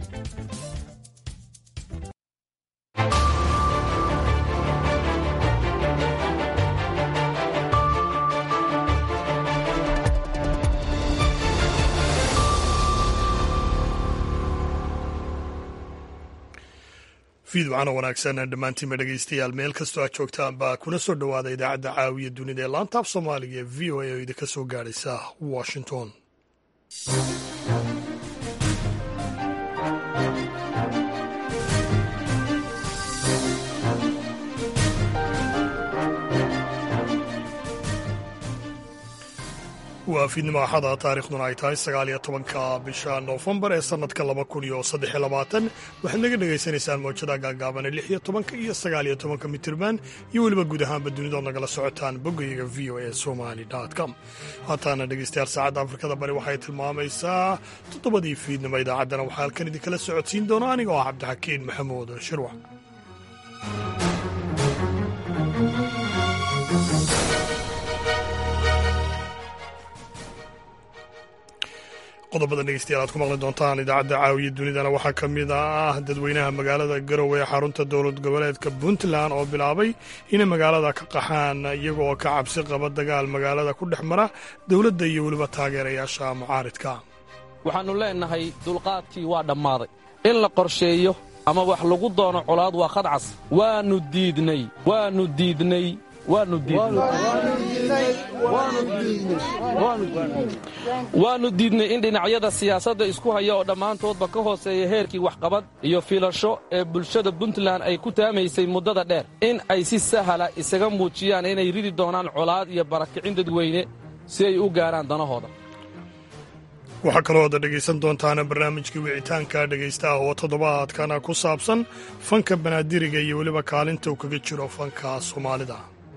fiidwacana wanaagsan dhammaantiinba dhegaystayaal meel kastoo aad joogtaanba kuna soo dhowaada idaacadda caawiya dunida ee laantaaf soomaaliga ee v o a oo idinka soo gaadhaysa washington waa fiidnimo axada taarikhduna ay tahay sagaal iyo tobanka bisha noofembar ee sannadka laba kun iyo saddex iyo labaatan waxaad naga dhagaysanaysaan mawjada gaagaabane lix iyo tobanka iyo sagaal iyo tobanka mitirban iyo weliba guud ahaanba dunidood nagala socotaan boggayaga v o a somali com haataana dhegaystayaal saacadda afrikada bari waxay tilmaamaysaa toddobadii fiidnimo idaacaddana waxaa halkan idinkala socodsiin doona aniga oo ah cabdixakiin maxamuud shirwac qodobada dhegeystayaal aad ku maqli doontaan idaacadda caawiya dunidana waxaa ka mid ah dadweynaha magaalada garowe ee xarunta dowlad goboleedka puntland oo bilaabay inay magaalada ka qaxaan iyaga oo ka cabsi qaba dagaal magaalada ku dhex mara dowladda iyo weliba taageerayaasha mucaaridka waxaannu leennahay dulqaadkii waa dhammaaday in la qorsheeyo ama wax lagu doono colaad waa khadcas waannu diidnay waannu diidnay waannu diidnay in dhinacyada siyaasadda isku haya oo dhammaantoodba ka hooseeya heerkii waxqabad iyo filasho ee bulshada puntland ay ku taamaysay muddada dheer in ay si sahala isaga muujiyaan inay ridi doonaan colaad iyo barakicin dadweyne si ay u gaarhaan danahooda waxaa kaloo ada dhegaysan doontaana barnaamijkii wicitaanka dhegaystaha oo toddobaadkana ku saabsan fanka banaadiriga iyo weliba kaalinta uu kaga jiro fanka soomaalida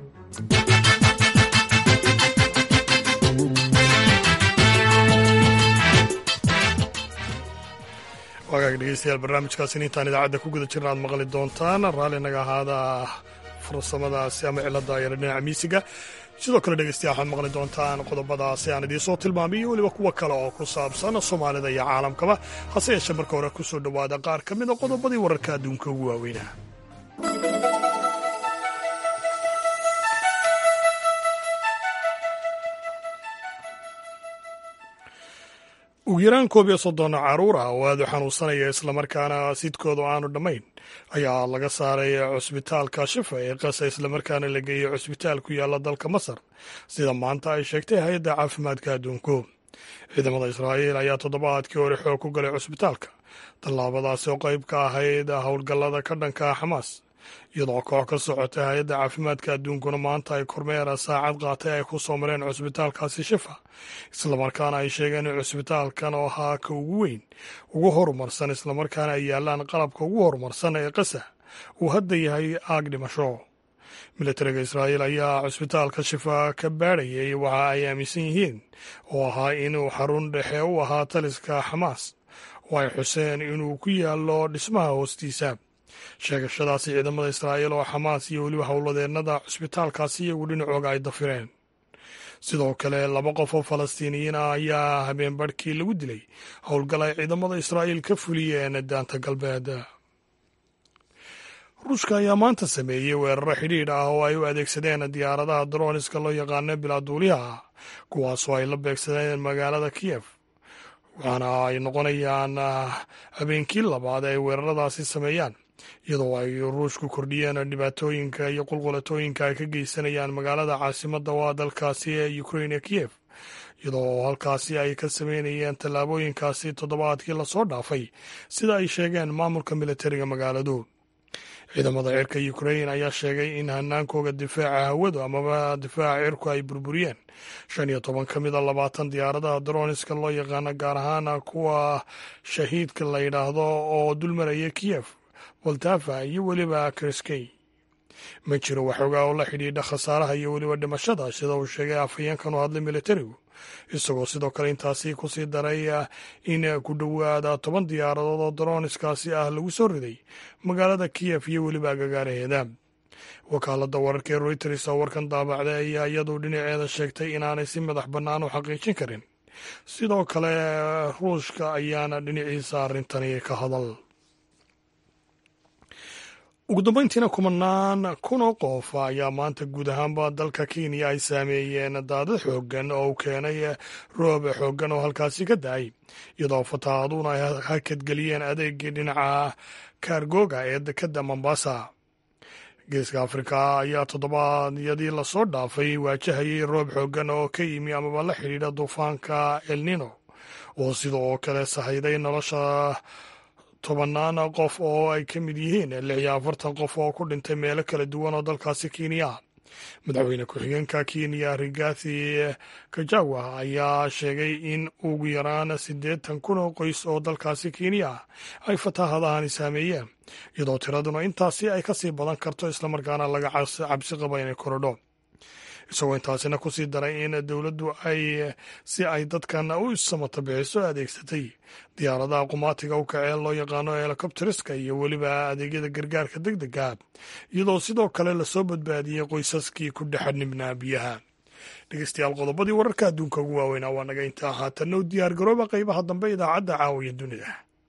waagaag dhegeystayaal barnaamijkaasina intaan idaacadda ku guda jirna aad maqli doontaan raalli naga ahaada farsamadaasi ama cilada yara dhinaca miisiga sidoo kale dhegeystayaal waxaad maqli doontaan qodobadaasi aan idiin soo tilmaamay iyo weliba kuwo kale oo ku saabsan soomaalida iyo caalamkaba hase yeeshee marka hore ku soo dhowaada qaar ka mid a qodobadii wararka adduunka ugu waaweynaa ugu yaraan koob iyo soddon caruur ah oo aad u xanuunsanaya islamarkaana sidkoodu aanu dhammayn ayaa laga saaray cusbitaalka shifa ee qasa islamarkaana la geeyey cusbitaal ku yaalla dalka masar sida maanta ay sheegtay hay-adda caafimaadka adduunku ciidamada israa'iil ayaa toddobaadkii hore xoog ku galay cusbitaalka tallaabadaasi oo qayb ka ahayd howlgallada ka dhanka xamaas iyadoo koox ka socotay hay-adda caafimaadka adduunkuna maanta ay kormeera saacad qaatay ay ku soo mareen cusbitaalkaasi shifa islamarkaana ay sheegeen in cusbitaalkan oo ahaa ka ugu weyn ugu horumarsan islamarkaana ay yaalaan qalabka ugu horumarsan ee qasa uu hadda yahay aag dhimasho militariga israa'iil ayaa cusbitaalka shifa ka baadhayay waxa ay aaminsan yihiin oo ahaa inuu xarun dhexe u ahaa taliska xamaas oo ay xuseen inuu ku yaallo dhismaha hoostiisa sheegashadaasi ciidamada israa'iil oo xamaas iyo weliba howladeennada cusbitaalkaasi iyagu dhinacooga ay dafireen sidoo kale laba qof oo falastiiniyiin ah ayaa habeen barhkii lagu dilay howlgal ay ciidamada israa'iil ka fuliyeen daanta galbeed ruushka ayaa maanta sameeyey weeraro xidhiidh ah oo ay u adeegsadeen diyaaradaha droniska loo yaqaano bilaaduuliyaha kuwaasoo ay la beegsadeen magaalada kiyef waxaana ay noqonayaan habeenkii labaad ay weeraradaasi sameeyaan iyadoo ay ruushku kordhiyeen dhibaatooyinka iyo qulqulatooyinka ay ka geysanayaan magaalada caasimadda waa dalkaasi ee ukrain ee kiyef iyadoo halkaasi ay ka sameynayeen tallaabooyinkaasi toddobaadkii lasoo dhaafay sida ay sheegeen maamulka militariga magaaladu ciidamada cirka ukrain ayaa sheegay in hanaankooga difaaca hawadu amaba difaaca cirku ay burburiyeen shan iyo toban ka mid a labaatan diyaaradaha droniska loo yaqaano gaar ahaan kuwa shahiidka la yidhaahdo oo dulmaraya kiyef waltafa iyo weliba kriskey ma jiro waxoogaa oo la xidhiidha khasaaraha iyo weliba dhimashada sida uu sheegay afhayeenkan u hadlay militarigu isagoo sidoo kale intaasi kusii daray in ku dhowaada toban diyaaradood oo droniskaasi ah lagu soo riday magaalada kiyef iyo weliba agagaaraheeda wakaaladda wararka ee reuters oo warkan daabacday ayaa iyadu dhinaceeda sheegtay inaanay si madax bannaan u xaqiijin karin sidoo kale ruushka ayaana dhinaciisa arrintani ka hadal ugu dambeyntiina kumanaan kunoo qof ayaa maanta guud ahaanba dalka kenya ay saameeyeen daadad xooggan oo uu keenay roob xooggan oo halkaasi ka da-ay iyadoo fatahaaduuna ay hakadgeliyeen adeegii dhinaca kaargooga ee dekadda mombasa geeska afrika ayaa toddobaadyadii lasoo dhaafay waajahayay roob xooggan oo ka yimi amaba la xidhiidha duufaanka elnino oo sidoo kale sahayday nolosha tobannaan qof oo ay ka mid yihiin lix iyo afartan qof oo ku dhintay meelo kala duwan oo dalkaasi kenya madaxweyne ku-xigeenka kenya rigathi kajawa ayaa sheegay in ugu yaraan siddeetan kun oo qoys oo dalkaasi kenya ay fataahadahani saameeyeen iyadoo tiraduna intaasi ay ka sii badan karto islamarkaana laga cabsi qaba inay korodho isagoo intaasina ku sii daray in dowladdu ay si ay dadkan u samata bixiso adeegsatay diyaaradaha qumaatiga u kacee loo yaqaano helikobteriska iyo weliba adeegyada gargaarka deg dega iyadoo sidoo kale lasoo badbaadiyey qoysaskii ku dhexanibnaa biyaha dhegeystayaal qodobadii wararka adduunka ugu waaweynaa waa naga intaa haatanna u diyaar garooba qaybaha dambe idaacadda caawiya dunida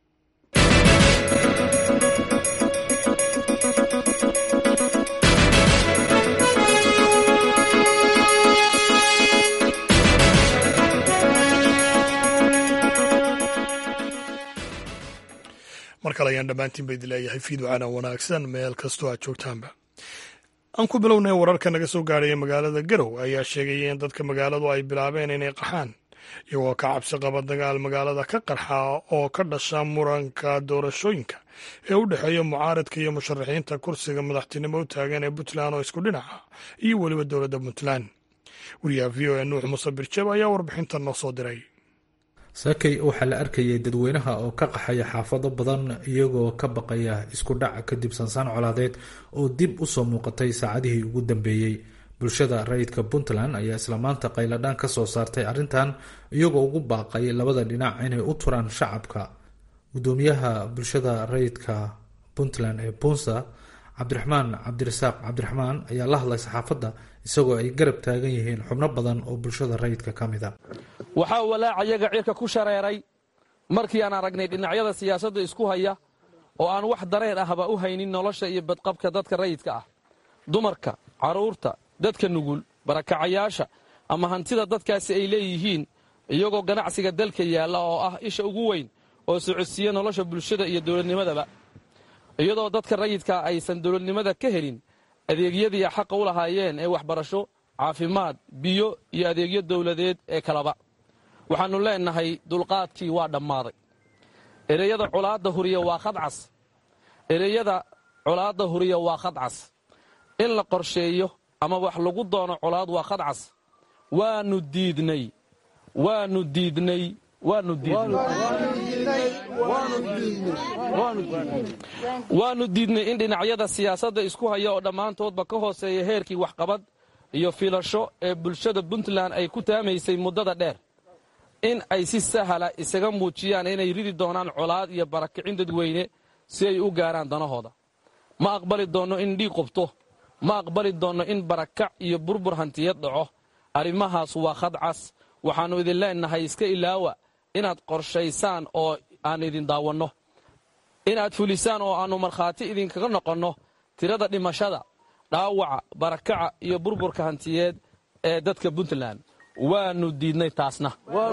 mar kale ayaan dhammaantiin ba idin leeyahay fiidwacana wanaagsan meel kastoo aad joogtaanba aan ku bilownay wararka naga soo gaadhaya magaalada garow ayaa sheegaya in dadka magaaladu ay bilaabeen inay qaxaan iyagoo ka cabsi qaba dagaal magaalada ka qarxa oo ka dhasha muranka doorashooyinka ee u dhexeeya mucaaradka iyo musharaxiinta kursiga madaxtinimo u taagan ee puntland oo isku dhinaca iyo weliba dowladda puntland wariyaha v o a nuux muuse birjab ayaa warbixintan noo soo diray saakay waxaa la arkayay dadweynaha oo ka qaxaya xaafado badan iyagoo ka baqaya isku dhac kadib sansaan colaadeed oo dib usoo muuqatay saacadihii ugu dambeeyey bulshada rayidka puntland ayaa isla maanta qayladhaan ka soo saartay arrintan iyagoo ugu baaqay labada dhinac inay u turaan shacabka gudoomiyaha bulshada rayidka puntland ee punsa cabdiraxmaan cabdirasaaq cabdiraxmaan ayaa la hadlay saxaafadda isagoo ay garab taagan yihiin xubno badan oo bulshada rayidka ka mid a waxaa walaaca yaga cirka ku shareeray markii aan aragnay dhinacyada siyaasadda isku haya oo aan wax dareen ahba u haynin nolosha iyo badqabka dadka rayidka ah dumarka carruurta dadka nugul barakacayaasha ama hantida dadkaasi ay leeyihiin iyagoo ganacsiga dalka yaalla oo ah isha ugu weyn oo socodsiiya nolosha bulshada iyo dowladnimadaba iyadoo dadka rayidkaa aysan dowladnimada ka helin adeegyadii xaqa u lahaayeen ee waxbarasho caafimaad biyo iyo adeegyo dowladeed ee kalaba waxaannu leennahay dulqaadkii waa dhammaaday ereyada colaadda huriya waa khadcas ereyada colaadda huriya waa khadcas in la qorsheeyo ama wax lagu doono colaad waa khadcas waannu diidnay waannu diidnay waannu diidnaywaannu diidnay in dhinacyada siyaasadda isku haya oo dhammaantoodba ka hooseeya heerkii waxqabad iyo filasho ee bulshada puntland ay ku taamaysay muddada dheer in ay si sahala isaga muujiyaan inay ridi doonaan colaad iyo barakicin dadweyne si ay u gaaraan danahooda ma aqbali doonno in dhiig qubto ma aqbali doonno in barakac iyo burbur hantiyad dhaco arrimahaas waa khadcas waxaannu idin leennahay iska ilaawa inaad qorshaysaan oo aan idin daawanno inaad fulisaan oo aannu markhaati idinkaga noqonno tirada dhimashada dhaawaca barakaca iyo burburka hantiyeed ee dadka puntland waannu diidnay taasna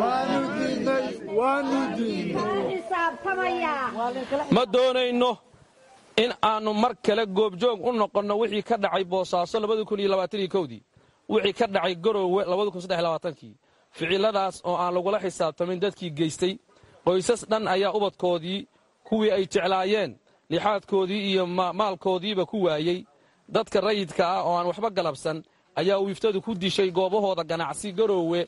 ma doonayno in aannu mar kale goobjoog u noqonno wixii ka dhacay boosaaso dii wixii ka dhacay garoowe kii ficiladaas oo aan lagula xisaabtamin dadkii geystay qoysas dhan ayaa ubadkoodii kuwii ay jeclaayeen lixaadkoodii iyo maalkoodiiba ku waayey dadka rayidka ah oo aan waxba galabsan ayaa wiiftadu ku dishay goobahooda ganacsi garoowe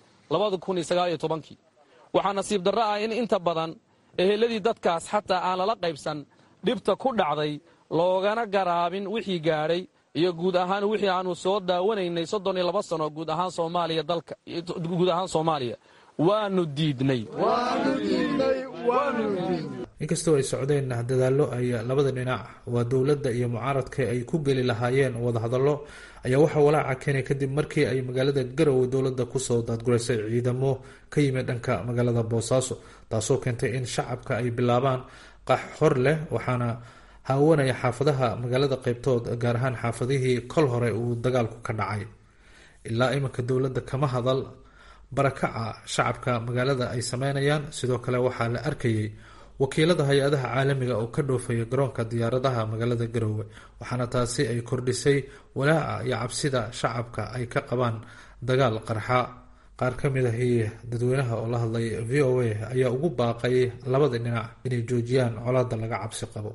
waxaa nasiib darro ah in inta badan eheladii dadkaas xataa aan lala qaybsan dhibta ku dhacday loogana garaabin wixii gaadhay iyo guud ahaan wixii aanu soo daawanaynay soddon iyo laba sano guud ahaan soomaaliya dalka guud ahaan soomaaliya waanu diidnay inkastoo ay socdeen dadaallo ay labada dhinac waa dowladda iyo mucaaradka ay ku geli lahaayeen wadahadallo ayaa waxaa walaaca keenay kadib markii ay magaalada garowe dowladda kusoo daadguraysay ciidamo ka yimid dhanka magaalada boosaaso taasoo keentay in shacabka ay bilaabaan qax hor leh waxaana haawanaya xaafadaha magaalada qeybtood gaar ahaan xaafadihii kol hore uu dagaalku ka dhacay ilaa iminka dowladda kama hadal barakaca shacabka magaalada ay sameynayaan sidoo kale waxaa la arkayay wakiilada hay-adaha caalamiga oo ka dhoofaya garoonka diyaaradaha magaalada garowe waxaana taasi ay kordhisay walaaca iyo cabsida shacabka ay ka qabaan dagaal qarxa qaar ka mid ahi dadweynaha oo la hadlay v o a ayaa ugu baaqay labada dhinac inay joojiyaan colaada laga cabsi qabo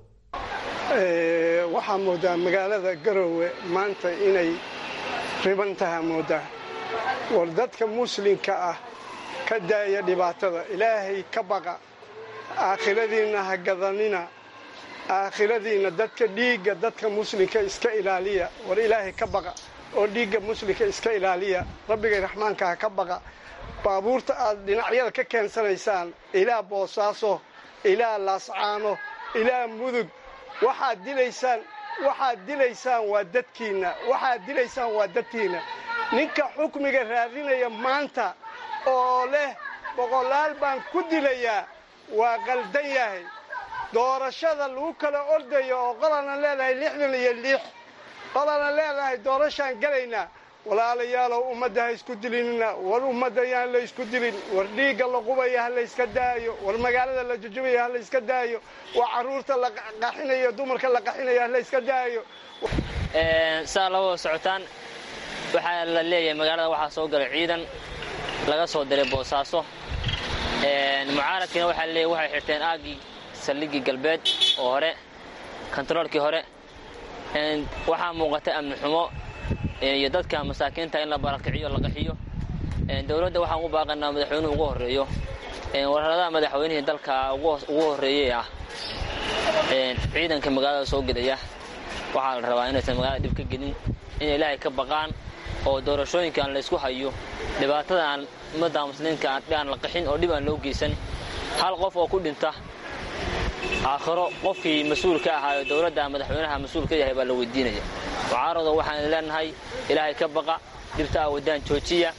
waxaa moodaa magaalada garowe maanta inay riban taha moodaa war dadka muslimka ah ka daaya dhibaatada ilaahay ka baqa aakhiradiinna ha gadanina aakhiradiinna dadka dhiigga dadka muslimka iska ilaaliya war ilaahay ka baqa oo dhiigga muslimka iska ilaaliya rabbigay raxmaanka ha ka baqa baabuurta aad dhinacyada ka keensanaysaan ilaa boosaaso ilaa laascaano ilaa mudug waxaad dilaysaan waxaad dilaysaan waa dadkiinna waxaad dilaysaan waa dadkiinna ninka xukmiga raadinaya maanta oo leh boqolaal baan ku dilayaa waa qaldan yahay doorashada lagu kala ordayo oo qolana leedahay lixdan iyo lix qolana leedahay doorashaan gelaynaa walaalayaalow ummadda ha isku dilinina war ummadda yaan la isku dilin war dhiigga la qubaya ha layska daayo war magaalada la jujubaya ha layska daayo war carruurta la qaxinayo dumarka la qaxinayo ha layska daayo saa labada socotaan waxaa la leeyahay magaalada waxaa soo galay ciidan laga soo diray boosaaso mucaaradkiina waxaa leeyahy waxay xirteen aaggii saldhiggii galbeed oo hore kontaroolkii hore waxaa muuqata amni xumo iyo dadka masaakiinta in la barakiciyo la qaxiyo dowladda waxaan u baaqanaa madaxweynuhu ugu horreeyo wararadaha madaxweynihii dalka ugu horreeyey ah ciidanka magaalada soo gedaya waxaa la rabaa inaysan magaalada dhib ka gelin inay ilaahay ka baqaan oo doorashooyinkaan laysku hayo dhibaatadan ummadda muslimiinka aan la qaxin oo dhib aan loo geysan hal qof oo ku dhinta aakhiro qofkii mas-uul ka ahaayo dowladda madaxweynaha mas-uul ka yahay baa la weydiinaya mucaarado waxaan leenahay ilaahay ka baqa dhibta a waddaan joojiya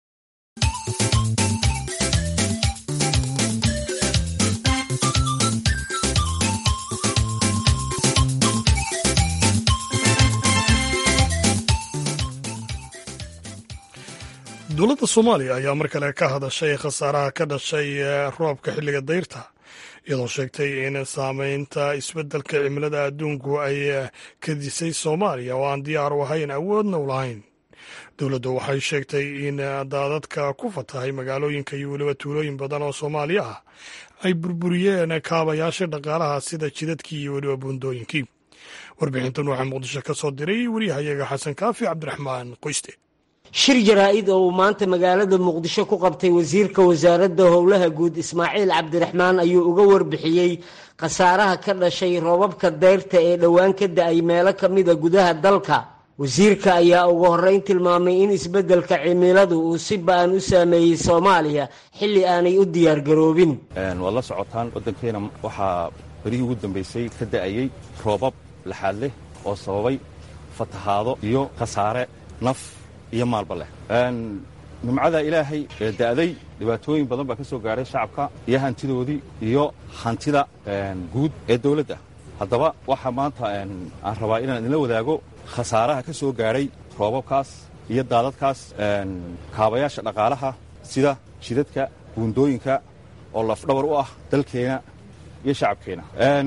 dowladda soomaaliya ayaa mar kale ka hadashay khasaaraha ka dhashay roobka xilliga dayrta iyadoo sheegtay in saameynta isbeddelka cimilada adduunku ay kadisay soomaaliya oo aan diyaar u ahayn awoodna u lahayn dowladdu waxay sheegtay in daadadka ku fatahay magaalooyinka iyo weliba tuulooyin badan oo soomaaliya ah ay burburiyeen kaabayaasha dhaqaalaha sida jidadkii iyo weliba buundooyinkii warbixintan waxaa muqdisho ka soo diray wariyahayaga xasan kaafi cabdiraxmaan qoyste shir jaraa-id oo uu maanta magaalada muqdisho ku qabtay wasiirka wasaaradda howlaha guud ismaaciil cabdiraxmaan ayuu uga warbixiyey khasaaraha ka dhashay roobabka dayrta ee dhowaan ka da-ay meelo ka mida gudaha dalka wasiirka ayaa ugu horreyn tilmaamay in isbeddelka cimiladu uu si ba-an u saameeyey soomaaliya xilli aanay u diyaargaroobin waad la socotaan waddankeena waxaa berihii ugu dambaysay ka da'ayey roobab laxaad leh oo sababay fatahaado iyo khasaare naf iyo maalba leh nimcada ilaahay ee da'day dhibaatooyin badan baa ka soo gaadhay shacabka iyo hantidoodii iyo hantida guud ee dawladda haddaba waxaa maanta aan rabaa inaan idinla wadaago khasaaraha ka soo gaadhay roobabkaas iyo daadadkaas kaabayaasha dhaqaalaha sida jidadka buundooyinka oo lafdhabar u ah dalkeena iyo shacabkeena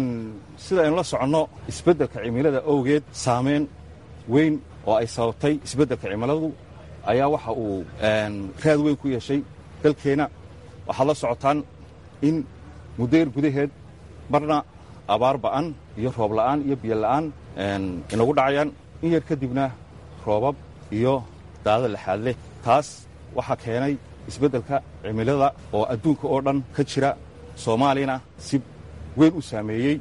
sida aynu la soconno isbeddelka cimilada owgeed saamayn weyn oo ay sababtay isbeddelka cimiladu ayaa waxa uu raad weyn ku yeeshay dalkeenna waxaad la socotaan in muddayar gudaheed marna abaar ba'an iyo roob la'aan iyo biyo la'aan inagu dhacayaan in yar kadibna roobab iyo daada laxaad leh taas waxaa keenay isbeddelka cimilada oo adduunka oo dhan ka jira soomaaliyana si weyn u saameeyey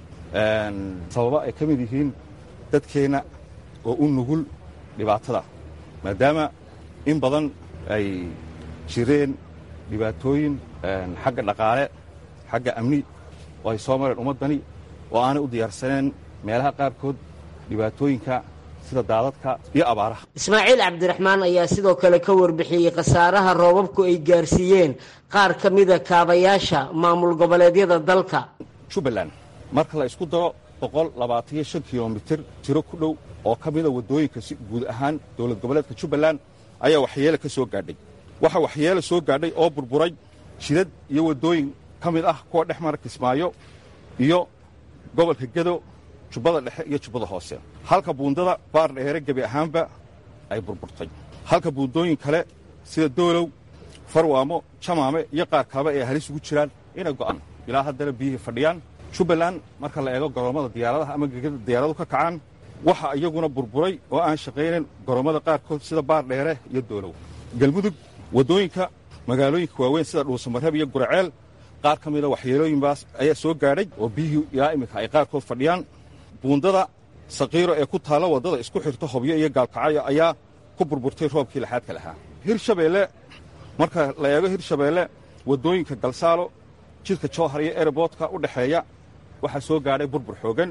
sababa ay ka mid yihiin dadkeenna oo u nugul dhibaatada maadaama in badan ay jireen dhibaatooyin xagga dhaqaale xagga amni oo ay soo mareen ummaddani oo aanay u diyaarsaneen meelaha qaarkood dhibaatooyinka sida daadadka iyo abaaraha ismaaciil cabdiraxmaan ayaa sidoo kale ka warbixiyey khasaaraha roobabku ay gaarsiiyeen qaar ka mida kaabayaasha maamul goboleedyada dalka jubbaland marka la isku daro boqol labaataniyo shan kilomitir tiro ku dhow oo ka mida waddooyinka si guud ahaan dowlad goboleedka jubbaland ayaa waxyeele ka soo gaadhay waxaa waxyeele soo gaadhay oo burburay jidad iyo waddooyin ka mid ah kuwa dhex mara kismaayo iyo gobolka gedo jubbada dhexe iyo jubbada hoose halka buundada baar dheere gebi ahaanba ay burburtay halka buundooyin kale sida doolow farwaamo jamaame iyo qaar kaleba ay halis ugu jiraan inay go'an ilaa haddana biyihii fadhiyaan jubbaland marka la eego goroommada diyaaradaha ama gegada diyaaradu ka kacaan waxa iyaguna burburay oo aan shaqaynayn goroommada qaarkood sida baar dheere iyo doolow galmudug waddooyinka magaalooyinka waaweyn sida dhuusamareeb iyo guraceel qaar ka mida waxyeelooyinbaas ayaa soo gaadhay oo biyihii ilaa iminka ay qaarkood fadhiyaan buundada saqiiro ee ku taalla waddada isku xirta hobyo iyo gaalkacyo ayaa ku burburtay roobkii laxaadka lahaa hirshabeelle marka la eego hirshabeelle waddooyinka galsaalo jidka jowhar iyo ereboodka u dhexeeya waxaa soo gaadhay burbur xoogan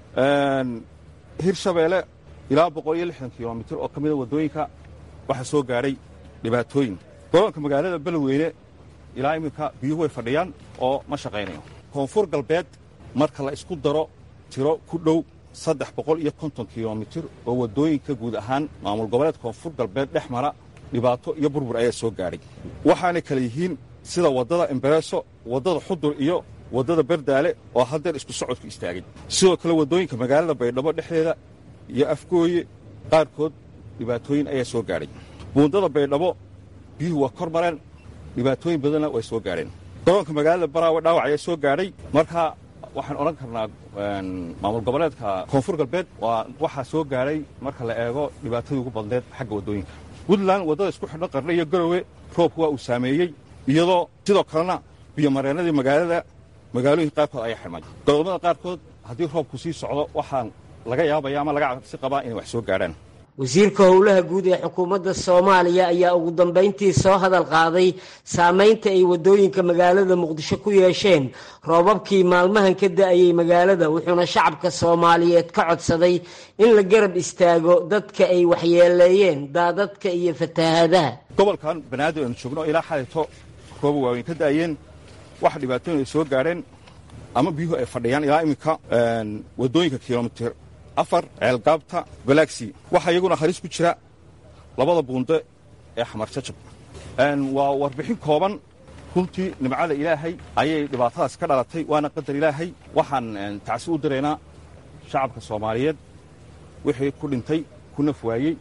hirshabeelle ilaa boqol iyo lixdan kilomitir oo ka mida waddooyinka waxaa soo gaadhay dhibaatooyin gobolka magaalada beledweyne ilaa iminka biyuhu way fadhiyaan oo ma shaqaynayo koonfur galbeed marka la isku daro tiro ku dhow saddex boqol iyo konton kilomitir oo waddooyinka guud ahaan maamul goboleed koonfur galbeed dhex mara dhibaato iyo burbur ayaa soo gaadhay waxaanay kale yihiin sida waddada embareso waddada xudur iyo waddada berdaale oo haddeer isku socodku istaagay sidoo kale waddooyinka magaalada baydhabo dhexdeeda iyo afgooye qaarkood dhibaatooyin ayaa soo gaadhay buundada baydhabo biyuhu waa kor mareen dhibaatooyin badanna way soo gaadheen garoonka magaalada baraawe dhaawac ayaa soo gaadhay marka waxaan odhan karnaa maamul goboleedka koonfur galbeed waa waxaa soo gaadhay marka la eego dhibaatadii ugu badneed xagga waddooyinka puntland waddada isku xidhan qarne iyo garowe roobku waa uu saameeyey iyadoo sidoo kalena biyomareennadii magaalada magaalooyinka qaarkood ayaa xidhmay godommada qaarkood haddii roobku sii socdo waxaan laga yaabaya ama laga cabsi qabaa inay wax soo gaadhaan wasiirka howlaha guud ee xukuumadda soomaaliya ayaa ugu dambayntii soo hadal qaaday saameynta ay waddooyinka magaalada muqdisho ku yeesheen roobabkii maalmahan ka da'ayay magaalada wuxuuna shacabka soomaaliyeed ka codsaday in la garab istaago dadka ay waxyeeleeyeen daadadka iyo fatahaadaha gobolkan banaadir aynu joogno ilaa xalayto rooba waaweyn ka da'ayeen waxa dhibaatooyin ay soo gaadheen ama biyuhu ay fadhiyaan ilaa iminka waddooyinka kilomitir afar ceelgaabta galaxi waxaa iyaguna halis ku jira labada buunde ee xamar jajab waa warbixin kooban runtii nimcada ilaahay ayay dhibaatadaas ka dhalatay waana qadar ilaahay waxaan tacsi u diraynaa shacabka soomaaliyeed wixii ku dhintay ku naf waayey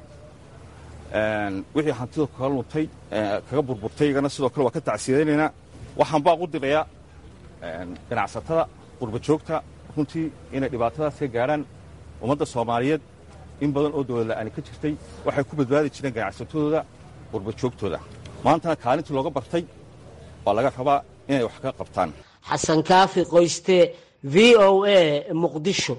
wixii hantida kaga luntay kaga burburtay iyagana sidoo kale waa ka tacsiyadaynaynaa waxaan baaq u dirayaa ganacsatada qurba joogta runtii inay dhibaatadaas ka gaadhaan ummadda soomaaliyeed in badan oo dowlad la'aani ka jirtay waxay ku badbaadi jireen ganacsatadooda qurba joogtooda maantana kaalintii looga bartay waa laga rabaa inay wax ka qabtaan xasan kaafi qoyste v o a muqdisho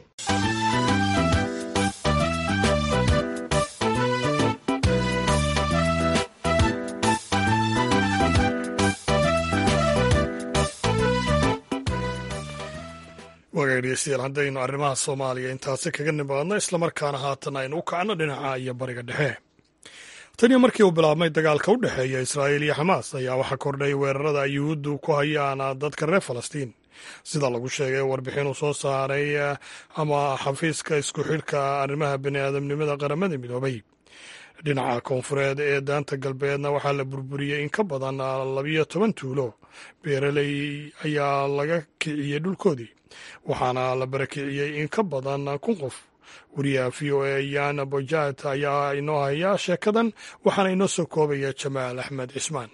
wagaag dhegeystayaal haddaynu arrimaha soomaaliya intaasi kaga nimaadno islamarkaana haatan aynu u kacno dhinaca iyo bariga dhexe taniyo markii uu bilaabmay dagaalka u dhexeeya israa'iil iyo xamaas ayaa waxaa kordhay weerarada ay yuhuuddu ku hayaan dadka reer falastiin sida lagu sheegay warbixin uu soo saaray ama xafiiska isku xidhka arrimaha bini'aadamnimada qaramada midoobay dhinaca koonfureed ee daanta galbeedna waxaa la burburiyey in ka badan labiyo toban tuulo beeraley ayaa laga kiciyey dhulkoodii waxaana la barakiciyey in ka badan kun qof wariyaha v o a yan bojat ayaa inoo haya sheekadan waxaana inoo soo koobaya jamaal axmed cismaan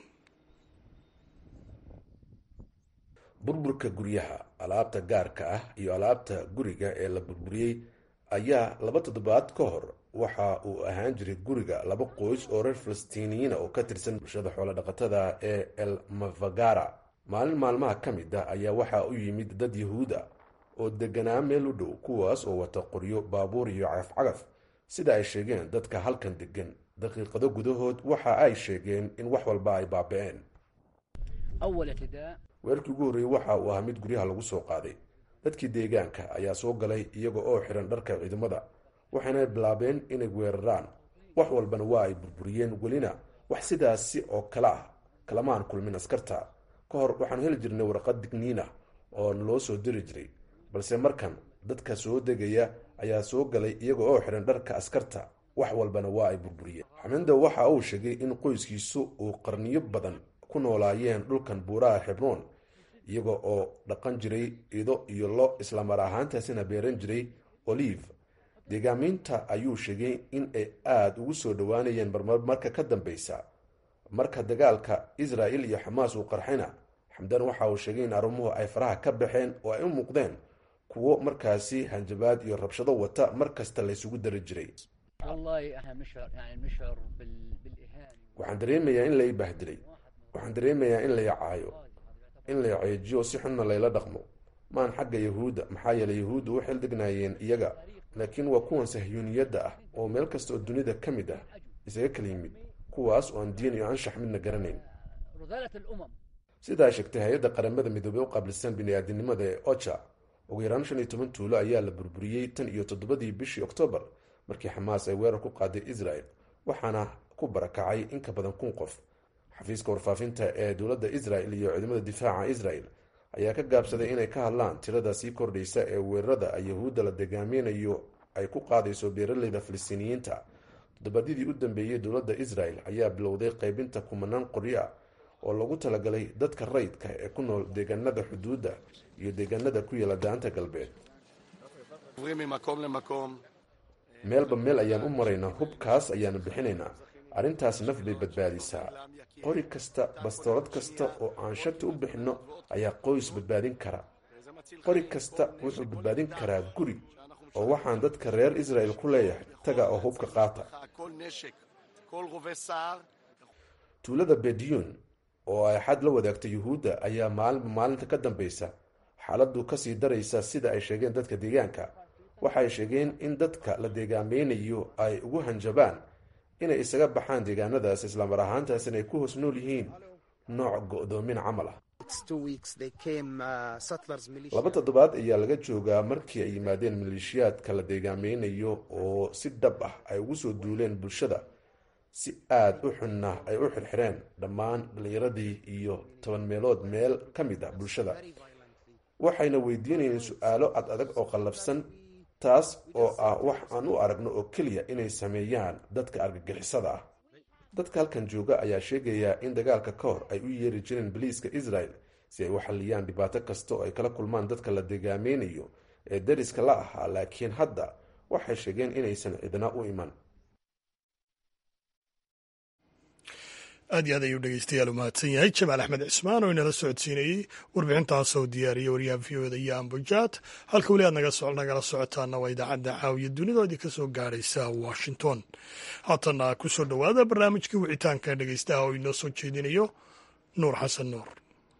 burburka guryaha alaabta gaarka ah iyo alaabta guriga ee la burburiyey ayaa laba toddobaad ka hor waxa uu ahaan jiray guriga laba qoys oo reer falastiiniyiina oo ka tirsan bulshada xoolodhaqatada ee el mavagara maalin maalmaha ka mid ah ayaa waxaa u yimid dad yahuud ah oo deganaa meel u dhow kuwaas oo wata qoryo baabuur iyo cagafcagaf sida ay sheegeen dadka halkan degan daqiiqado gudahood waxa ay sheegeen in wax walba ay baaba-een weerkii ugu horreeyey waxa uu ahaa mid guryaha lagu soo qaaday dadkii deegaanka ayaa soo galay iyaga oo xihan dharka ciidamada waxayna bilaabeen inay weeraraan wax walbana waa ay burburiyeen welina wax sidaasi oo kale ah kalamaan kulmin askarta ka hor waxaanu heli jirnay warqad digniin ah oo naloo soo diri jiray balse markan dadka soo degaya ayaa soo galay iyaga oo xihan dharka askarta wax walbana waa ay burburiyeen xamindo waxa uu sheegay in qoyskiisu uu qarniyo badan ku noolaayeen dhulkan buuraha xibroon iyaga oo dhaqan jiray ido iyo lo islamar ahaantaasina beeran jiray olive deegaameynta ayuu sheegay in ay aada ugu soo dhowaanayeen marmar marka ka dambeysa marka dagaalka israel iyo xamaas uu qarxayna xamdan waxa uu sheegay in arrimuhu ay faraha ka baxeen oo ay u muuqdeen kuwo markaasi hanjabaad iyo rabshado wata mar kasta laysugu dari jiray waxaan dareemayaa in lay bahdilay waxaan dareemayaa in lay caayo in lay ceejiyo si xunna layla dhaqmo maan xagga yahuudda maxaa yeeley yahuuddu u xildhignaayeen iyaga laakiin waa kuwan sahyuuniyadda ah oo meel kasta oo dunida ka mid ah isaga kala yimid kuwaas oo aan diin iyo anshax midna garanayn sidaa sheegtay hay-adda qaramada midoobey u qaabilsan bini-aadinimada ee ocha ugu yaraan shan iyo toban tuulo ayaa la burburiyey tan iyo toddobadii bishii oktoobar markii xamaas ay weerar ku qaaday israel waxaana ku barakacay in ka badan kun qof xafiiska warfaafinta ee dowladda israel iyo ciidamada difaaca israel ayaa ka gaabsaday inay ka hadlaan tirada sii kordhaysa ee weerarada ay yahuudda la degaaminayo ay ku qaadayso beeraleyda filistiiniyiinta toddobaadyadii u dambeeyey dowladda israel ayaa bilowday qaybinta kumanaan qoryo ah oo lagu talagalay dadka rayidka ee ku nool deegaanada xuduudda iyo deegaanada ku yaela daanta galbeed meelba meel ayaan u maraynaa hubkaas ayaanu bixinaynaa arrintaas naf bay badbaadisaa qori kasta bastoolad kasta oo aan shagta u bixinno ayaa qoys badbaadin kara qori kasta wuxuu badbaadin karaa guri oo waxaan dadka reer israel ku leeyahay taga oo hubka qaata tuulada bediyun oo ay xad la wadaagta yuhuudda ayaa maalinba maalinta ka dambeysa xaaladdu kasii daraysa sida ay sheegeen dadka deegaanka waxay sheegeen in dadka la deegaameynayo ay ugu hanjabaan inay isaga baxaan deegaanadaas islamar ahaantaasina ay ku hoos nool yihiin nooc go-doomin camal ah laba toddobaad ayaa laga joogaa markii ay yimaadeen maleeshiyaadka la deegaameynayo oo si dhab ah ay ugu soo duuleen bulshada si aada u xunna ay u xirxireen dhammaan dhallinyaradii iyo toban meelood meel ka mid ah bulshada waxayna weydiinayeen su-aalo ad adag oo qallafsan taas oo ah wax aan u aragno oo keliya inay sameeyaan dadka argagixisada ah dadka halkan jooga ayaa sheegaya in dagaalka ka hor ay u yeeri jireen boliiska israel si ay u xalliyaan dhibaato kasta oo ay kala kulmaan dadka la degaameynayo ee dariska la ahaa laakiin hadda waxay sheegeen inaysan cidna u iman aad iyo aad ayuu dhegeystayaal u mahadsan yahay jamaal axmed cismaan oo inala socodsiinayey warbixintaasoo diyaariyey waryaha v o da iyo ambujaad halka weli aad nagala socotaana waa idaacadda caawiya dunida oo idinka soo gaaraysa washington haatana ku soo dhowaada barnaamijkii wicitaanka dhegeystaha oo inoo soo jeedinayo nuur xasan nuur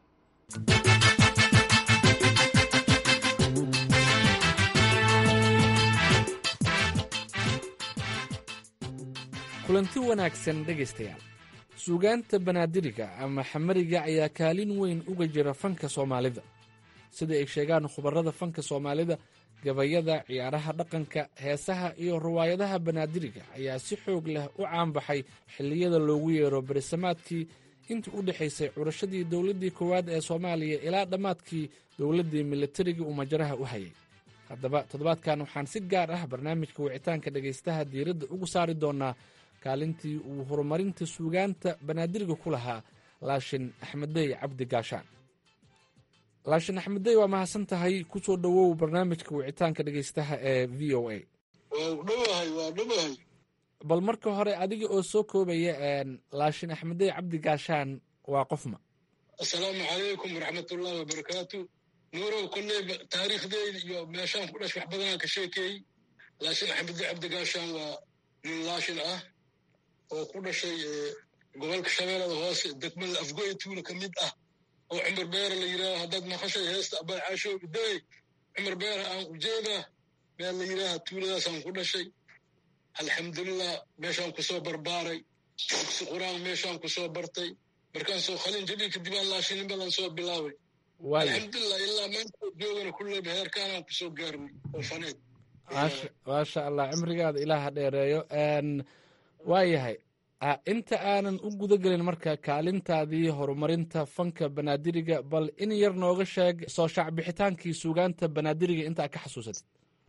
kulanti wanaagsan dhegaystayaal suugaanta banaadiriga ama xamariga ayaa kaalin weyn uga jira fanka soomaalida sida ay sheegaan khubarada fanka soomaalida gabayada ciyaaraha dhaqanka heesaha iyo riwaayadaha banaadiriga ayaa si xoog leh u caanbaxay xilliyada loogu yeero berisamaadkii intii u dhexaysay curashadii dowladdii koowaad ee soomaaliya ilaa dhammaadkii dowladdii milatariga uu majaraha u hayay haddaba toddobaadkan waxaan si gaar ah barnaamijka wicitaanka dhegaystaha diiradda ugu saari doonaa kaalintii uu horumarinta suugaanta banaadiriga ku lahaa laashin axmeddey cabdi gaashaan laashin axmeddey waa mahadsan tahay ku soo dhowow barnaamijka wicitaanka dhegaystaha ee v o a bal marka hore adiga oo soo koobaya laashin axmeddey cabdi gaashaan waa qofma assalaamu calaykum waraxmatullaahi wabarakaatu nuurow kolley taariikhdeyda iyo meeshaan ku dhash wax badanaan ka sheekeeyey laashin axmeddey cabdi gaashaan waa nin laashin ah oo ku dhashay gobolka shabeellada hoose degmada afgoy tuula ka mid ah oo cumar beere la yidhaaha haddaad maqashay heesta abay caashoobi day cumar beere aan ujeedaa meel la yidhaaha tuuladaasaan ku dhashay alxamdulilah meeshaan kusoo barbaaray dugsi qur-aan meeshaan kusoo bartay markaan soo khalin jabi kadib aan laashinin badan soo bilaabay alxamdulilah ilaa maanta joogana kulleyba heerkaanaan kusoo gaarnay oo faneed maasha allah cimrigaada ilaaha dheereeyo waa yahay inta aanan u guda gelin marka kaalintaadii horumarinta fanka banaadiriga bal in yar nooga sheeg soo shaacbixitaankii suugaanta banaadiriga intaa ka xasuusatid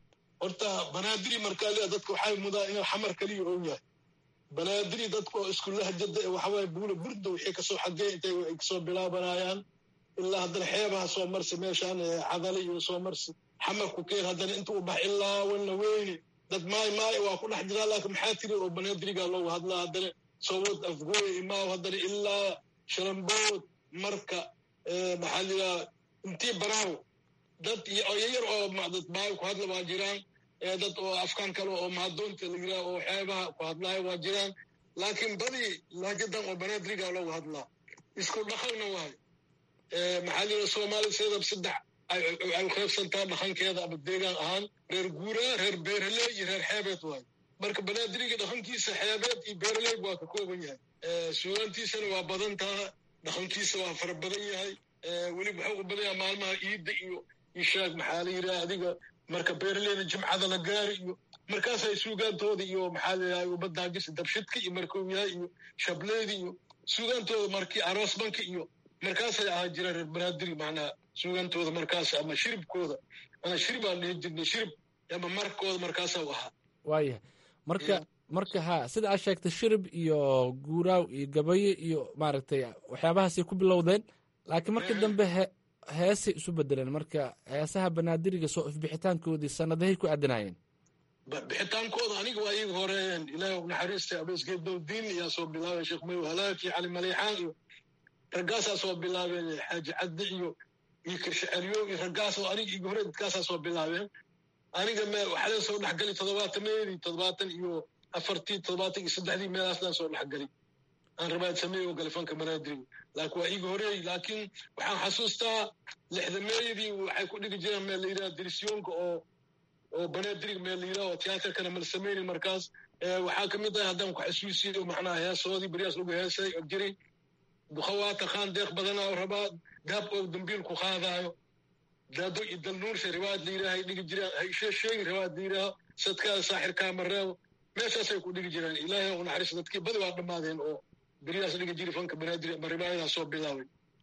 horta banaadiri markaaliya dadka waxay mudaa inuu xamar kaliya oo yahay banaadiri dadka oo isku lahjada ee waxawaaye buula burda wixii kasoo xagee intay ay kasoo bilaabanayaan ilaa haddana xeebaha soo marsi meeshaan cadali iyo soo marsi xamarku keen haddana inta u bax ilaa wana weyne dad maay maay waa ku dhex jiraa laakiin maxaa tiri oo banaadiriga loogu hadlaa haddana sowad afgooy imaaw haddana ilaa sharambood marka maxaa liraa intii baraawo dad iyo oyayar oo dad maayo ku hadla waa jiraan dad oo afkaan kale oo maadoonta la yiraa oo xeebaha ku hadlaayo waa jiraan laakiin badi lahjadan oo banaadiriga loogu hadlaa isku dhaqanna waayo maxaa liraa soomaali seedab saddex ay u qaybsantaa dhaqankeeda ama deegaan ahaan reer guuraa reer beeraley iyo reer xeebeed waayo marka banaadiriga dhaqankiisa xeebeed iyo beeraleyg waa ka kooban yahay suugaantiisana waa badan taha dhaqankiisa waa fara badan yahay weliba waxuu u badan yahay maalmaha iidda iyo ishaag maxaa la yidhaha adiga marka beeraleyda jimcada la gaari iyo markaasay suugaantooda iyo maxaa la yidhaha ubadaagisa dabshidka iyo markuu yahay iyo shableedi iyo suugaantooda markii aroosbanka iyo markaasay ahaa jiraan reer banaadiri macnaha suugantooda markaas ama shiribkooda ana shirib aan dhihi jirnay shirib ama markooda markaasa u ahaa waayahay marka marka ha sida aad sheegtay shirib iyo guuraaw iyo gabayo iyo maaragtay waxyaabahaasay ku bilowdeen laakiin markii dambe he heesay isu bedeleen marka heesaha banaadiriga soo ifbixitaankoodii sanadahay ku aadanaayeen bixitaankooda aniga waa iiga horeeyeen ilaahay naxariista abeesgeedowdiin iyaa soo bilaabeen sheekh mayow halaaki cali maleexaan iyo raggaasaa soo bilaabeen xaaji caddi iyo iyo kirshaceliyo iyo raggaasoo aniga iga hore dadkaasaa soo bilaabeen aniga me waxaa soo dhexgali toddobaatameedii toddobaatan iyo afartii toddobaatan iyo saddexdii meelaasdaan soo dhexgali aan rabaad sameey oo gale fanka banaadiriga laakiin waa iga horeey laakiin waxaan xasuustaa lixdameeyadii waxay ku dhigi jireen meel la yidhaha dirisyoonka oo oo banaadiriga meel la yidhaha oo tiyaatarkana mal sameyni markaas waxaa ka mid ah haddaan ku xasuusiyo macnaha heesoodii beriyaas lagu heesay og jiray dukhawaata khaan deeq badanaa rabaa daab oo dambiil ku qaadaayo daado iyo dalnuursha riwaayad la yidhaha ay dhigi jiraan haishee sheegi riwaayad la yidhaha sadkaada saaxirkaa mareebo meeshaasay ku dhigi jiraan ilaahay u naxariis dadkii badi waa dhammaadeen oo beriyaas dhigi jiri fanka banaadir ama riwaayadaa soo bilaabay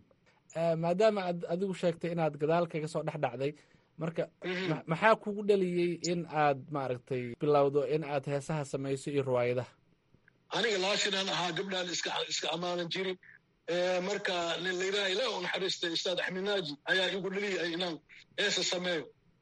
maadaama aad adigu sheegtay inaad gadaal kaga soo dhex dhacday marka maxaa kugu dhaliyey in aad maaragtay bilowdo in aad heesaha samayso iyo riwaayadaha aniga laashinaan ahaa gabdhaan iska iska ammaanan jirin marka nin layidhaha ilaah u naxariistay ustaad axmed naaji ayaa igu dhaliyay inaan heesa sameeyo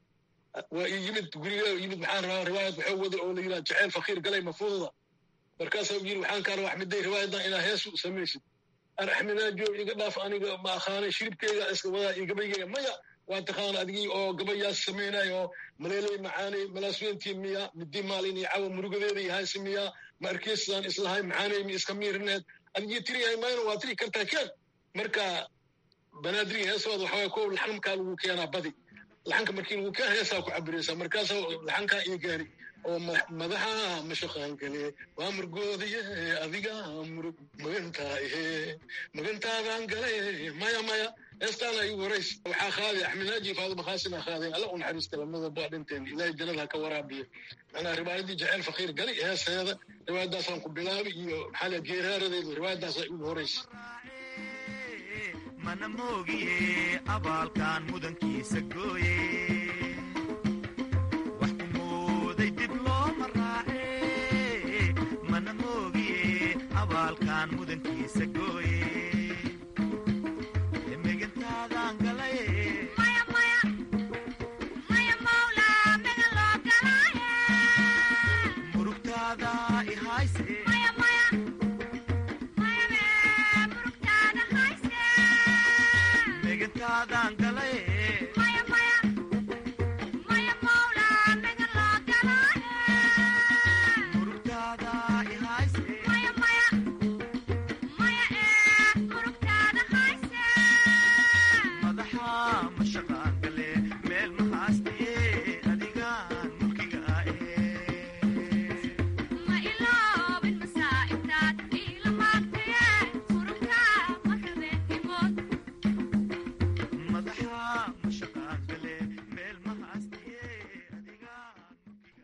waa ii yimid guriga yimid maxaan rabaa riwaayad waxuu wada oo la yidhaha jaceyl fakiir galay mafuudada markaasaa yiri waxaan kaa rabaa axmeday riwaayadan inaa hees u samaysid ar axmed naajiyo iga dhaaf aniga ma aqaanay shiribkeyga iska wadaa iyo gabaygeyga maya waa taqaana adigii oo gabayaas samaynay oo maleeley macaanay malaasweyntii miya midii maalin iyo cawa murugadeeda iyo haysi miya ma arkeysaan islahay macaanay mi iska miirineed adigii tiriyahay mayna waa tiri kartaa keen marka banaadiriga heesooda waxawaa kow laxankaa lagu keenaa badi laxanka markii lagu keena heesaa ku cabiraysaa markaasaa laxankaa ii gaari oo madaxa mashaqaan kale waa murgoodiye adiga murug magantaahe magantaadaan gale maya maya heestaana igu horays waxaa qaaday axmed naaji faadima khaasina qaadeen alla u naxariista lamada baa dhinteen ilaahay jannada ha ka waraabiyo macnaa riwaayadii jaceyl fakiir gali heeseeda riwaayadaasaan ku bilaabi iyo maxaa la geeraaradeedu riwaayadaasaa igu horaysa mana moogiye abaalkan mudankiisa gooye wax ku mooday dib looma raace mana moogiye abaalkan mudankiisa gooye megantaadan galay murugtaada ihayse megantaadan galay murugtaada ihayse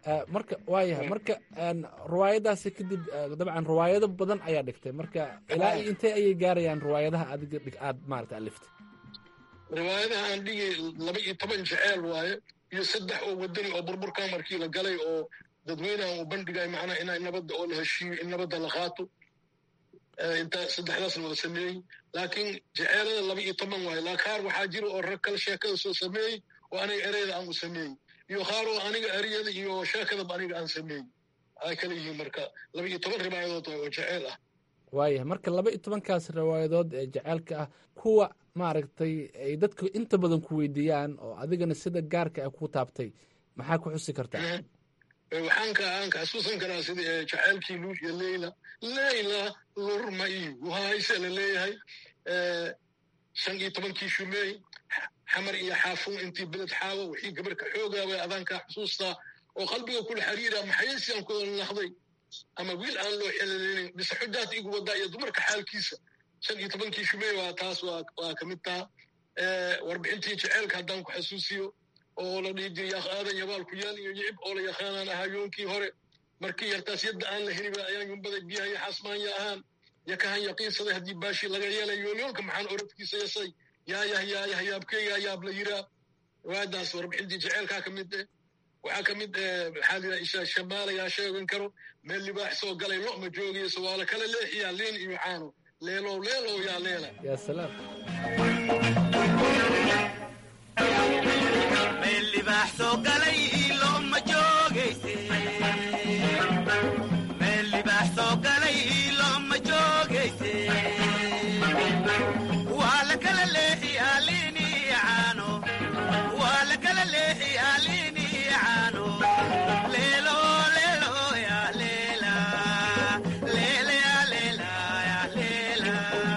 marka waayahay marka riwaayadaasi kadib dabcan riwaayado badan ayaa dhigtay marka ilaa iyo intee ayay gaarayaan riwaayadaha adiga aad maarata aliftay riwaayadaha aan dhigay laba iyo toban jeceel waaye iyo saddex oo wadani oo burburka markii la galay oo dadweynaha uu bandhigay macnaha inay nabadda oo la heshiiyo in nabadda la qaato intaa saddexdaasna wada sameeyey laakiin jeceelada laba iyo toban waaye laa qaar waxaa jira oo rag kale sheekada soo sameeyey oo aniga ereyada aan u sameeyey iyo qaar oo aniga ereyada iyo sheekadaba aniga aan sameeyey ay kala yihiin marka laba iyo toban riwaayadood oo jeceel ah waayahay marka laba iyo tobankaas riwaayadood ee jeceelka ah kuwa maaragtay ay dadku inta badan ku weydiiyaan oo adigana sida gaarka ah kuu taabtay maxaa ku xusi kartaa waxaan ka aan ka xasuusan karaa sida jaceylkii luul iyo leyla leyla lurma iyo wahayse la leeyahay shan iyo tobankii shumeey xamar iyo xaafuun intii beled xaawo wixii gabarka xoogaaway adaankaa xusuustaa oo qalbiga kula xiriira maxaysi aan kudala naqday ama wiil aan loo xelaleynin mise xujaata igu wadaa iyo dumarka xaalkiisa shan iyo tobankii shumeey waa taas waa ka mid taha warbixintii jeceelka haddaan ku xasuusiyo oo la dhihi jiray yaaq aadan yabaal ku yaal iyo yicib oo la yaqaanaan ahaa yoonkii hore markii yartaas yadda aan la heliba ayaan yumbaday biyaha iyo xaasmaanya ahaan yakahan yaqiinsaday haddii baashii laga yeelay yoolyoolka maxaan oradkiisa yasay yaayah yaayah yaabkeyga yaab la yiraa waadaas warbixintii jeceelkaa ka mid eh waxaa ka mid maxaa la yidhaha ishaa shamaala yaa sheegan karo meel libaax soo galay lo ma joogayso waa la kala leexiyaa liin iyo caano leelow leelow yaa leela yaa salaam meel libaax soo galay lo ma joogayse meel libaax soo galay lo ma joogayse waa la kala leexiyaa liin iyo caano waa la kala leexiyaa liin iyo caano leelo leelo yaa leela leele yaa leela yaa leela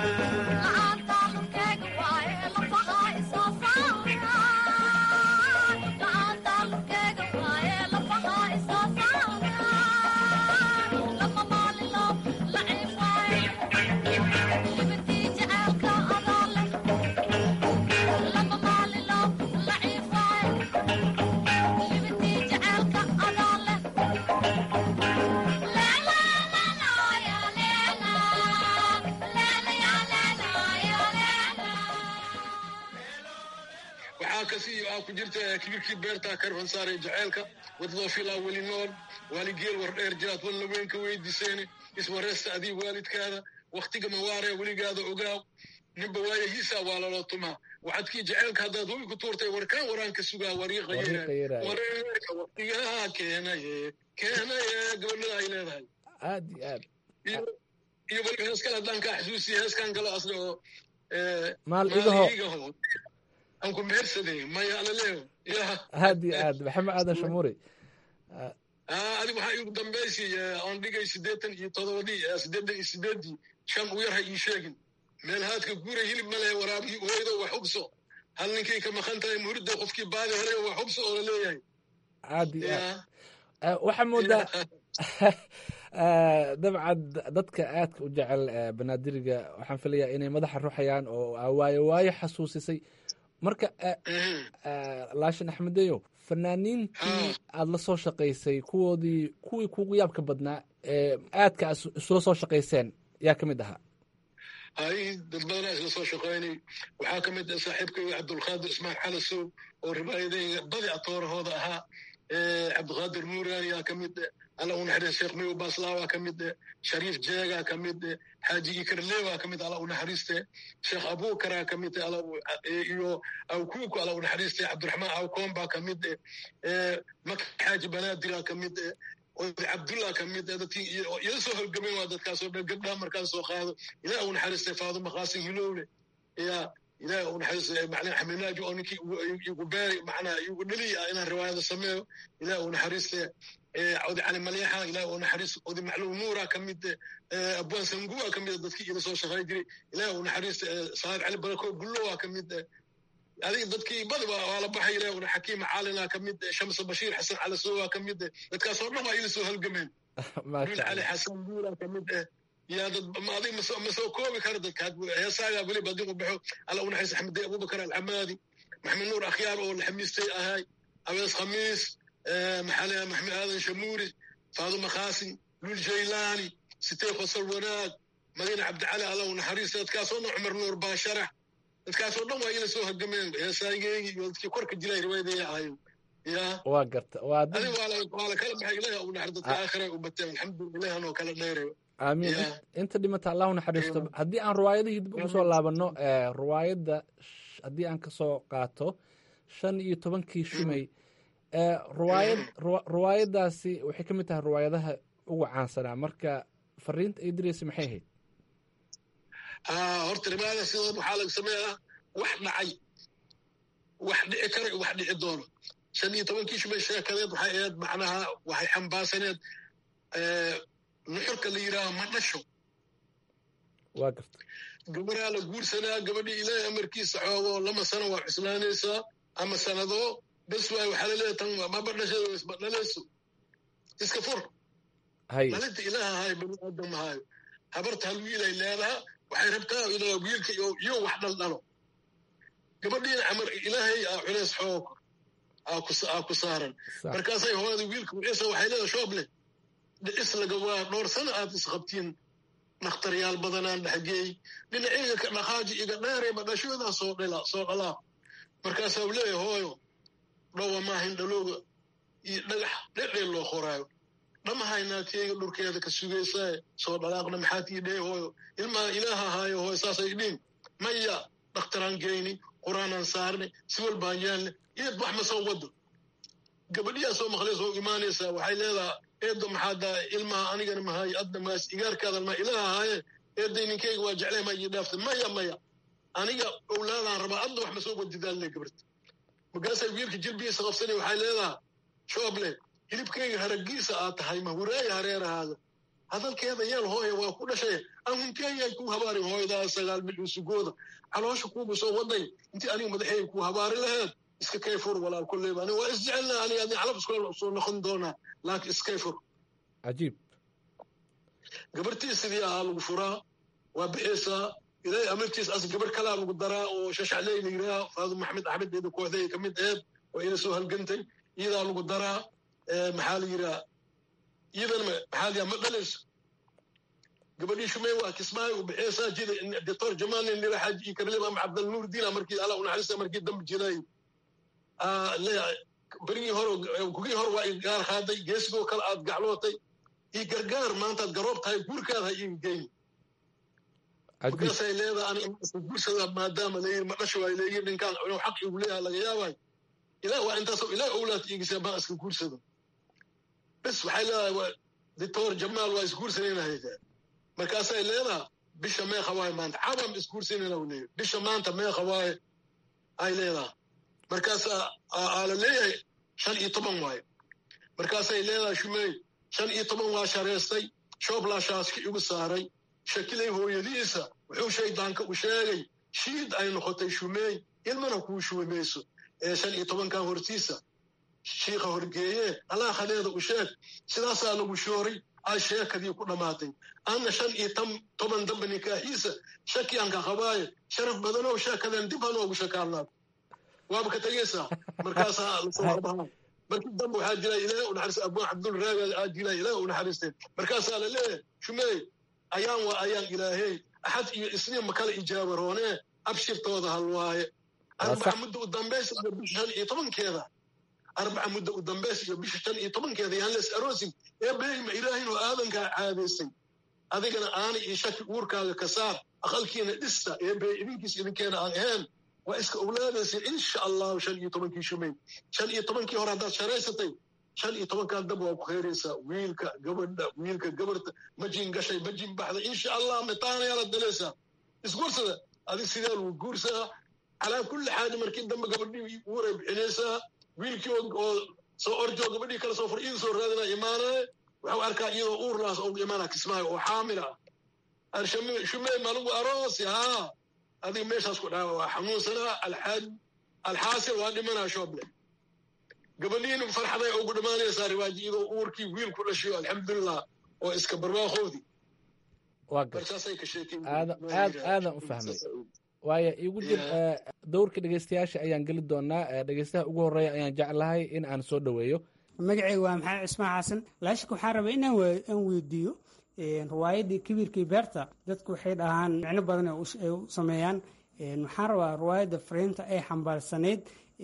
waxaa kasii aa ku jirta kibirkii beertaa karfan saaray jaceylka wadadoo filaa weli nool waaligeel war dheer jiraad walna weyn ka weydiiseene iswareesta adii waalidkaada wakhtiga mawaaree weligaada ogaaw ninba waayahiisaa waa laloo tumaa waxadkii jaceylka haddaad hoy ku tuurtay warkaan waraan ka sugaa wariiqayewareerka wakhtigaa keenaye keenaye gabadhada ay leedahay aad iyo aad iyo weliba hees kale haddaan kaa xasuusiya heeskan kalo asna oo maal igaho igaho aan ku mehersaday maya alaleeyo ya aad iyo aad maxamed aadan shamuuri adig waxaa igu dambaysi aan dhigay siddeetan iyo todobadii siddeetan iyo sideedii shan u yarha ii sheegin meel haadka guuray hilib ma lehe waraabihii ooydo wax hubso hal ninkay ka maqan tahay muhurida qofkii baadi helay wax hubso oo la leeyahay aad iyo aad waxaa moodaa dabcan dadka aadka u jecel banaadiriga waxaan filayaa inay madaxa ruxayaan oo waayo waayo xasuusisay marka laashin axmedeyo fanaaniintii aad la soo shaqaysay kuwoodii kuwii kugu yaabka badnaa ee aadka isula soo shaqayseen yaa ka mid ahaa hay dad badanaa isla soo shaqaynay waxaa ka mid ah saaxiibkayga cabdulqaadir ismail xalasow oo ribaayadayga badi atoorahooda ahaa cabdiqaadir nuuraan yaa ka mid alla u naxariis sheekh mayow baaslaa ka mid shariif jeegaa ka mid xaaji ikarleewaa ka mid alla u naxariiste sheekh abuukaraa ka mid iyo awkuuku alla u naxariiste cabdiraxmaan awkoon ka mid maka xaaji banaadiraa ka mid oday cabdullah ka mid dadkii iyada soo holgamen waa dadkaasoo dhan gabdhaha markaan soo qaado ilaah u naxariiste faaduma qaasim hilowle ya ilaah u naxariiste macnaa xaminaaji oo ninkii igu beeri macnaa igu dheli ah inaan riwaayada sameeyo ilaah u naxariiste odi cali maleexa ilaah u naxariis odi macluum nuura ka mid abwaan sanguwa ka mid dadkii ila soo shaqay jiray ilaah u naxariiste saad cali barako gullowa ka mid adiga dadkii badi waa la baxay ilaah una xakiima caalina ka mid shamsa bashiir xasan calasowa ka mid dadkaasoo dhan waa ila soo halgameen dul cali xasan guula ka mid yaa dad adig ma soo koobi kara dadka heesaaga weliba haddii u baxo alla u naxariis axmed abubakar alcamaadi maxamed nuur akhyaar oo la xamiistay ahay abees khamiis maxaa leeyahay maxmed aadan shamuuri faaduma khaasin lul jaylaani sitee fasal wanaag madiine cabdicali allow naxariista dadkaasoo dhan cumar nuur baasharax dadkaasoo dhan waa ila soo hagameen heesaageegi iyo dadkii korka jilay riwaayadaya ahayo ya waa garta waa dad adi waa la waa la kala baxay ilaah u naxar dadka aakhira u bateen alxamdulillah ilaah anoo kala dheerayo aamiin Ya. Int- inta dhimata allahu naxariisto haddii aan riwaayadihii dib ugu soo laabanno eh, riwaayadda sh- haddii aan kasoo qaato shan iyo tobankii shumay eh, riwaayad riwa- riwaayaddaasi waxay ka mid tahay riwaayadaha ugu caansanaa marka fariinta ay diraysa maxay ahayd aa horta ribaada sidood waxaa laga sameeyaa wax dhacay wax dhici kara iyo wax dhici doono shan iyo tobankii shumay sheekadeed waxay ahayd macnaha waxay xambaarsaneed eh, nuxurka la yidhaaho ma dhasho waa garta gabaraa la guursanaa gabadhii ilaahay amarkiisa xoogo lama sano waa cuslaanaysaa ama sanado bes waay waxaa laleeyahay tan maba dhashay isma dhalayso iska fur hay dhalinta ilaah ahayo bani aadam ahayo habarta hal wiilay leedaha waxay rabtaa inaa wiilka iyo iyo wax dhaldhalo gabadhiina camar ilaahay aa culays xoog aa ku aa ku saaran sax markaasay hooyada wiilka wiciisa waxay leedahay shoob leh dhicis laga waa dhowr sano aad isqabtiin dhakhtaryaal badanaan dhexgeey dhinacayga ka dhaqaaji iga dheerayba dhashoodaa soo dhala soo dhalaa markaasaa uu leeyahay hooyo dhowa maahin dhalooga iyo dhagax dhedheel loo qoraayo dhamahaynaateega dhurkeeda ka sugaysaa soo dhalaaqna maxaad ii dhee hooyo ilmaa ilaaha ahaayo hooyo saasay dhiin maya dhakhtaraan geyni qur-aanaan saarni si walbaan yaalne iyad wax ma soo wado gabadhiyaa soo maqlay soo imaanaysaa waxay leedahay eedda maxaa daa ilmaha anigana mahay adna maas igaarkaadan ma ilaah ahaaye eedday ninkeyga waa jeclay ma ii dhaaftay maya maya aniga owlaadaan rabaa adna wax ma soo wadidaalle gabarta markaasay wiilka jilbigiisa qabsanay waxay leedahay shooble hilibkeyga haragiisa aad tahay ma huraaya hareerahaada hadalkeeda yeel hooya waa ku dhashay ahunkeeyay ku habaarin hooyadaa sagaal bil usugooda caloosha kuugu soo waday intii aniga madaxeyga ku habaari laheed iska kayfur walaal kolleyba aniga waa isjecelna aniga adin calab iskula soo noqon doonaa laakiin iskayfur cajiib gabartii sidii ahaa lagu furaa waa bixaysaa ilaahay amartiis as gabar kalaa lagu daraa oo shashacley la yidhaha faadu maxamed axmed eeda kooxday ka mid eed oo ila soo halgantay iyadaa lagu daraa Eh, maxaa la yidhaha iyadana ma- maxaa la yidhaha ma dhalayso gabadhii shumey waa kismaayo u bixiyaysaa jida doctor jamal nin lira xaaji iyo karlib ama cabdalnuur diina markii alla unaxariista markii dambe jiray Ah, le- berigii hore kugii hore waa igaar qaaday geesigoo kale aad gaclootay iyo gargaar maantaad garoob tahay guurkaada ha iiga geyni cajiib markaasay leedahay aniga iska guursada maadaama layiri ma dhasho waay leeyihi ninkaan inuu xaq igu leeyahay laga yaabay ilaah waa intaasoo ilaah owlaad iigisa baa iska guursado bes waxay leedahay waa doctor jamaal waa isguursanaynahayd markaasay leedahay bisha meeqa waaye maanta cabam isguursanayna u leeyahy bisha maanta meeqa waaye ay leedahay markaasaa aa la leeyahay shan iyo toban waaye markaasay leedahay shumey shan iyo toban waa shareystay shooblaashaaska igu saaray shakilay hooyadiisa wuxuu shaydaanka u sheegay shiid ay noqotay shumeey ilmana kuu shuumayso ee shan iyo tobankan hortiisa shiika horgeeye alaakhadeeda u sheeg sidaasaa lagu shooray ay sheekadii ku dhammaatay anna shan iyo tan- toban damba nikaaxiisa shakiyanka qabaaye sharaf badanow sheekadan dib hanoogu shakaarnaad waaba ka tegaysaa markaasaa lasoo arbahaa markii dambe waxaa jira ilaahay u naxariista abuu cabdul raaga aa jira ilaahay u naxariistay markaasaa la leeyahay shumeey ayaan waa ayaan ilaahey axad iyo isniin ma kala ijaaba roonee abshirtooda hal waaye arbaca muddo u dambaysa iyo bisha shan iyo tobankeeda arbaca muddo u dambaysa iyo bisha shan iyo tobankeeda yaan les aroosin ee beeyma ilaahin oo aadankaa caadaysay adigana aana iyo shaki uurkaaga ka saar aqalkiina dhista ee beey idinkiis idinkeena aan ahayn waa iska owlaadaysa insha allahu shan iyo tobankii shumay shan iyo tobankii hore haddaad sharaysatay shan iyo tobankan dab waa ku khayraysaa wiilka gabadha wiilka gabarta majin gashay majin baxda insha allah mitaanayaa la dalaysaa isguursada adi sidee lagu guursaa calaa kulli xaali markii dambe gabadhii uuray bixinaysaa wiilkii oo- oo soo orjoo gabadhii kale soo fur iida soo raadina imaanaye waxuu arkaa iyadoo uurlaas oo imaana kismaayo oo xaamila ah arshame shumee malugu aroosi haa adiga meeshaas ku dhaca waa xanuunsanaa alxaaj alxaasil waa dhimanaa shooble gabadhiina farxaday ugu dhammaanaysaa riwaaji iyadoo uurkii wiil ku dhashiyo alxamdulilah oo iska barwaaqoodii waa gar markaasay ka sheekeen aada aad aadan u fahmay waayo igu jir Yeah. eh, dowrka dhegeystayaasha ayaan geli doonaa eh, dhegeystaha ugu horeeya ayaan jeclahay in aan soo dhoweeyo magacayga waa maxamed cismaan xasan laashika waxaan rabaa inaan aan weydiiyo riwaayadii kibirkii beerta dadku waxay dhahaan micno badan ay u sameeyaan waxaan rabaa riwaayadda fariinta ay xambaarsanayd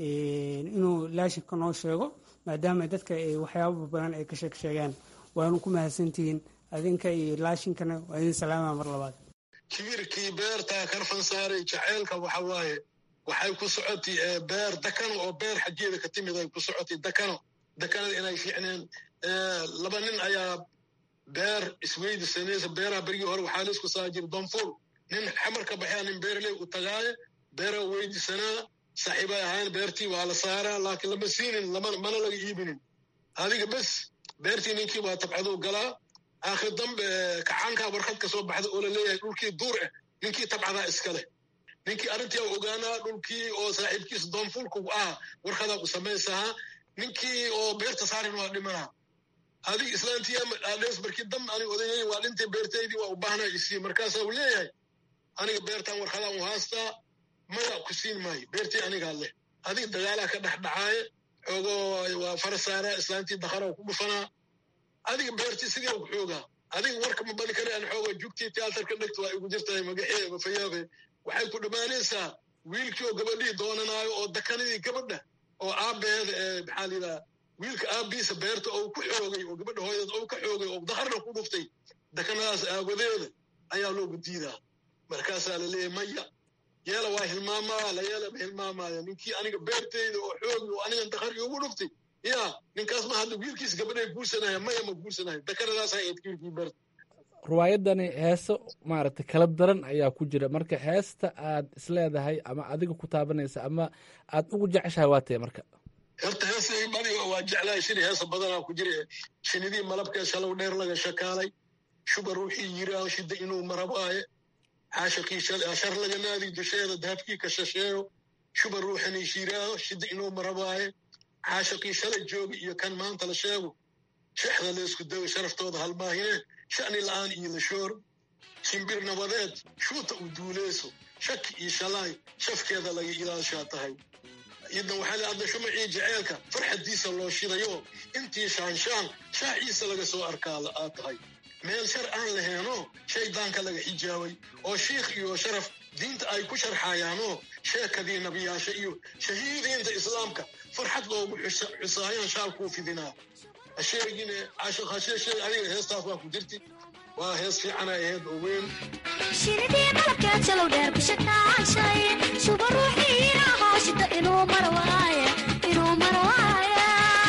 inuu laashika noo sheego maadaama dadka waxyaaba badan ay ka sheeg sheegaan waanu ku mahadsantihiin adinka iyo laashinkana waa idin salaama mar labaad kibirkii beertaa karfan saaray jaceylka waxa waaye waxay ku socotay beer dakano oo beer xaggeeda ka timid ay ku socotay dakano dakanada inay fiicneen laba nin ayaa beer isweydisanaysa beeraha berigii hore waxaa laisku saa jira donful nin xamar ka baxaya nin beerley u tagaaye beera weydisanaa saaxiibay ahayn beertii waa la saaraa laakiin lama siinin mana laga iibinin adiga bes beertii ninkii waa tabcaduu galaa aakhir dambe kacaankaa warqad ka soo baxda oo la leeyahay dhulkii duur ah ninkii tabcadaa iska leh ninkii arrintii ogaanaa dhulkii oo saaxiibkiisa doonfulku ah warqadaa u samaysahaa ninkii oo beerta saarin waa dhimanaa adig islaantiyaadhees markii dam anig odayay waa dhintay beertaydii waa u baahnaa isii markaasaa uu leeyahay aniga beertaan warqadaan u haastaa maya ku siin maayo beertii anigaa leh adig dagaalaa ka dhex dhacaaye xoogoo waa fara saaraa islaantii dakharaa ku dhufanaa adiga beertii sidii ku xoogaa adiga warka ma bani kare aan xooga jugtii tiyaatarka dhegta waa igu jirtahay magaxee mafayaabe waxay ku dhammaanaysaa wiilkii oo gabadhii doonanaayo oo dakanadii gabadha oo aabbeeda ee maxaa layidhaha wiilka aabbiisa beerta oo ku xoogay oo gabadha hooyadeed oo ka xoogay oo dakharna ku dhuftay dakanadaas aawadeeda ayaa loogu diidaa markaasaa la leeyahay maya yeela waa hilmaamaa la yeela ma hilmaamaayo ninkii aniga beerteyda oo xoogi oo anigan dakhar iugu dhuftay ya ninkaas ma hadda wiilkiisa gabadhay guursanaya maya ma guursanayo dakanadaas ahayd wiilkii beerta riwaayadani heeso maaragtay kala daran ayaa ku jira marka heesta aad isleedahay ama adiga ku taabanaysa ama aad ugu jeceshahay waa tee marka horta heesay badiga waa jeclahay shini heesa badanaa ku jira shinidii malabkee shalow dheer laga shakaalay shuba ruuxii yiraaho shida inuu marabaaye caashaqii shar laga naadi dusheeda dahabkii ka shasheeyo shuba ruuxanii shiraaho shida inuu marabaaye caashaqii shalay jooga iyo kan maanta la sheego shexda laysku dago sharaftooda halmaahine sha'ni la'aan iyo la shoor shimbir nabadeed shuuta u duuleyso shaki iyo shalaay shafkeeda laga ilaashaa tahay idan waxaa la adda shumacii jaceelka farxaddiisa loo shidayo intii shaanshaan shaaciisa laga soo arkaa aad tahay meel shar aan laheeno shaydaanka laga xijaabay oo shiikh iyo sharaf diinta ay ku sharxayaanoo sheekadii nabiyaasha iyo shahiidiinta islaamka farxad loogu xusaayaan shaalkuu fidinaa hasheegine caashiq hasheeshe adiga heestaas waa ku jirti waa hees fiicana aheed oo weyn shinidii malabkeed shalow dheer ku shakaashay shuba ruuxiina hooshita inuu marwaaye inuu marwaaye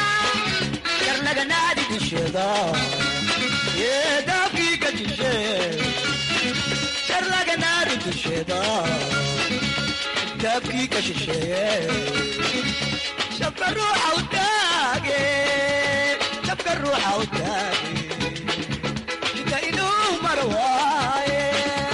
karnaganaadi dusheeda yeedaafkii ka jishe karnaganaadi dusheeda daafkii ka shisheeye shabka ruuxa u taage shabka ruuxa u taage shita inuu marwaaye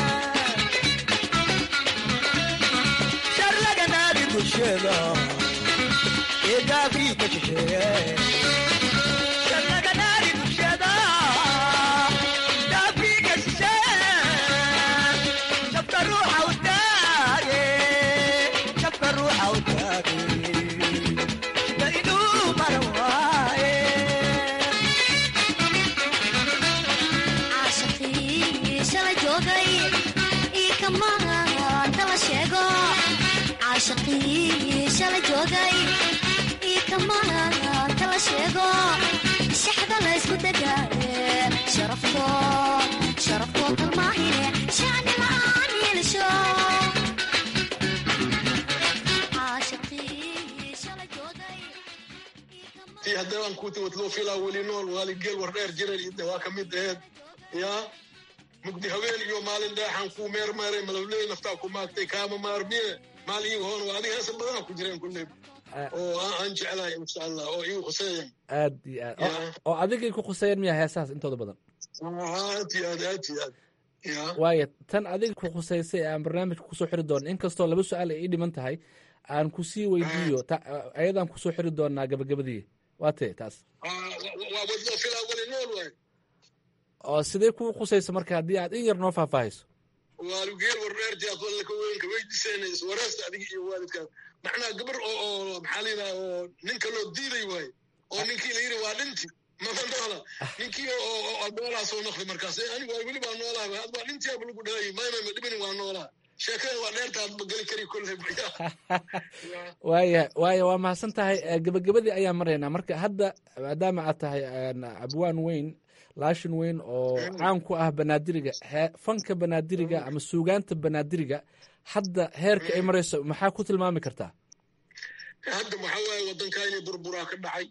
sharlaganaadi dusheeda yeedaafkii ka shisheeye sharlaganaadi dusheeda daafkii ka shisheeye shabka ruuxa u taage shabka ruuxa u taage shita inuu marwaaye caashaqii shala joogay ii kamaanta la sheego caashaqii shala joogay ii kamaanta la sheego shaxda la ysku degaaye sharafto sharaftoo kalmaahine shacni la'aan yeelasho caashaqii shala joogay tii haddee aan kuuti watloo filaa weli nool waali geel war dheer jiran ide waa ka mid aheed yaa mugdi haween iyo maalin dheexaan kuu meermeeray malawley naftaa ku maagtay kaama maarmiye maalin iiga hoon waa adiga heesa badanaa ku jireen kulley oo aan aan jeclahay insha allah oo iigu khuseeyan aad iyo aad oo- oo adigay ku khuseeyeen miyaa heesahaas intooda badan aad iyo aad aad iyo aad ya waaya tan adiga ku khuseysay ee aan barnaamijka kusoo xiri doono inkastoo laba su-aal ay ii dhiman tahay aan kusii weydiiyo ta- ayadaan kusoo xiri doonaa gabagabadii waa tee taas waa wadloo filaa weli nool waay oo sidee kuu khusaysa marka haddii aad in yar noo faahfaahayso waalugeel war dheer jaad walla ka weynka weydiisayna iswaraasta adiga iyo waalidkaas macnaha gabar oo oo maxaa la yidhaha oo ninka loo diiday waaye oo ninkii la yidhi waa dhinti mama noola ninkii oo noolaa soo noqday markaas anigu waa weli baa noolaa ad waa dhintiyaaba lagu dhalay maymama dhibinin waa noolaa sheekada waa dheertaad ma geli kari kolle waaya waaya waa mahadsan tahay gebagabadii ayaan maraynaa marka hadda maadaama aad tahay abwaan weyn laashin weyn oo caan ku ah banaadiriga fanka banaadiriga ama suugaanta banaadiriga hadda heerka ay marayso maxaa ku tilmaami kartaa hadda maxaa waaye waddankaani burburaa ka dhacay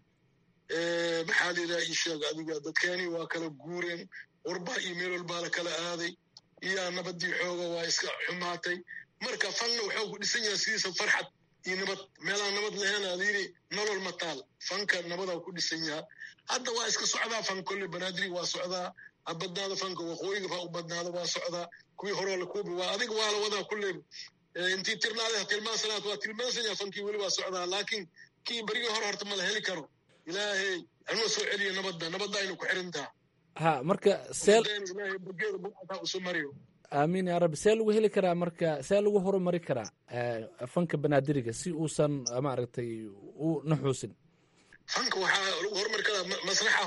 maxaa layidhaha ii sheeg adiga dadkeeni waa kala guureen warbaa iyo meel walbaa la kala aaday iyaa nabadii xooga waa iska xumaatay marka fanna waxuu ku dhisan yahay sidiisa farxad iyo nabad meelaan nabad lahayn aad yidhi nolol mataal fanka nabadaa ku dhisan yaha hadda waa iska socdaa fan kolle banaadiri waa socdaa ha badnaada fanka waqooyiga fa u badnaada waa socdaa kuwii horoo la kuubi waa adiga waa la wadaa kulle intii tirnaada tilmaansanaad waa tilmaansanyaa fankii weli waa socdaa laakiin kii berigii hore horta ma la heli karo ilaahay hanoo soo celiyo nabadda nabadda aynu ku xirintaa ha marka see ilaahay bageeda buucataa usu mariyo aamiin yaa rabbi see lagu heli karaa marka see lagu horumari karaa fanka banaadiriga si uusan maaragtay u naxuusin fanka waxaa lagu horumari karaa masraxa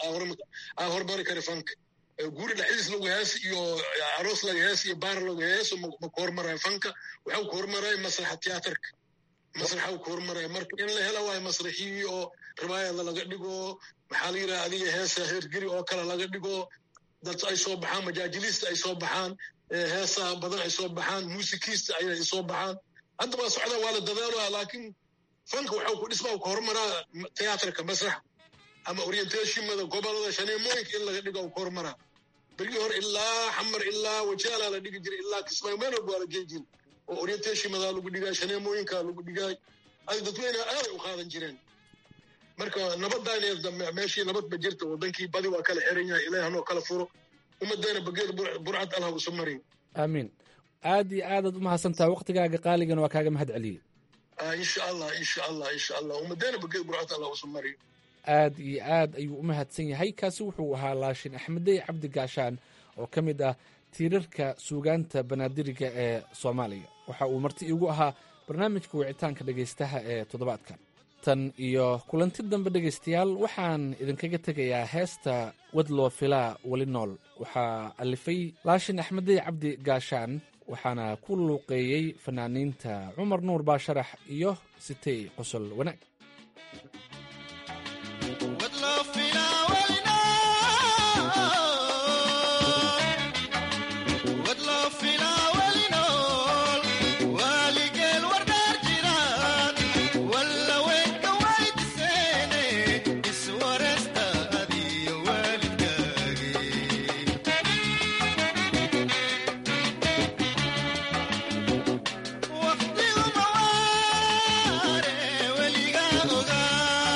aa horumari kara fanka guri dhexdiis lagu hees iyo aroos laga hees iyo baar lagu heeso ma ku hormarayo fanka waxau ku hormaraya masraxa tiyaatarka masraxa ku hormaraya marka in la hela waayo masraxii oo ribaayada laga dhigo maxaa la yidhaha adiga heesa heergeri oo kale laga dhigo dad ay soo baxaan majaajiliista ay soo baxaan heesaha badan ay soo baxaan muusikiista ay soo baxaan hadda waa socdaa waa la dadaalaa laakiin fanka waxau ku dhismaa ku horumaraa tiyaatarka masraxa ama orientationmada gobolada shaneemooyinka in laga dhigo ku horumaraa bergii hore ilaa xamar ilaa wajaalaa la dhigi jiray ilaa kismaayo meel walba waa la gei jiray oo orientationmadaa lagu dhigaay shaneemooyinkaa lagu dhigaay adi dadweyneha aaday u qaadan jireen marka nabadaan meeshii nabad ba jirta wadankii badi waa kala xiran yahay ilaah hanoo kala furo ummaddeena bageeda burcad allah usu mariyo aamiin aad iyo aadaad u mahadsantaha waktigaaga qaaligana waa kaaga mahad celiyey insha allah insha allah insha allah ummaddeena bageeda burcad allah usu mariyo aad iyo aad ayuu u mahadsan yahay kaasi wuxuu ahaa laashin axmedey cabdi gaashaan oo ka mid ah tiirarka suugaanta banaadiriga ee soomaaliya waxa uu marti iigu ahaa barnaamijka wicitaanka dhegaystaha ee toddobaadkan tan iyo kulanti dambe dhegaystayaal waxaan idinkaga tegayaa heesta wadloo filaa weli nool waxaa alifay laashin axmedey cabdi gaashaan waxaana ku luuqeeyey fanaaniinta cumar nuur baasharax iyo sitey qosol wanaag weligaa ogaa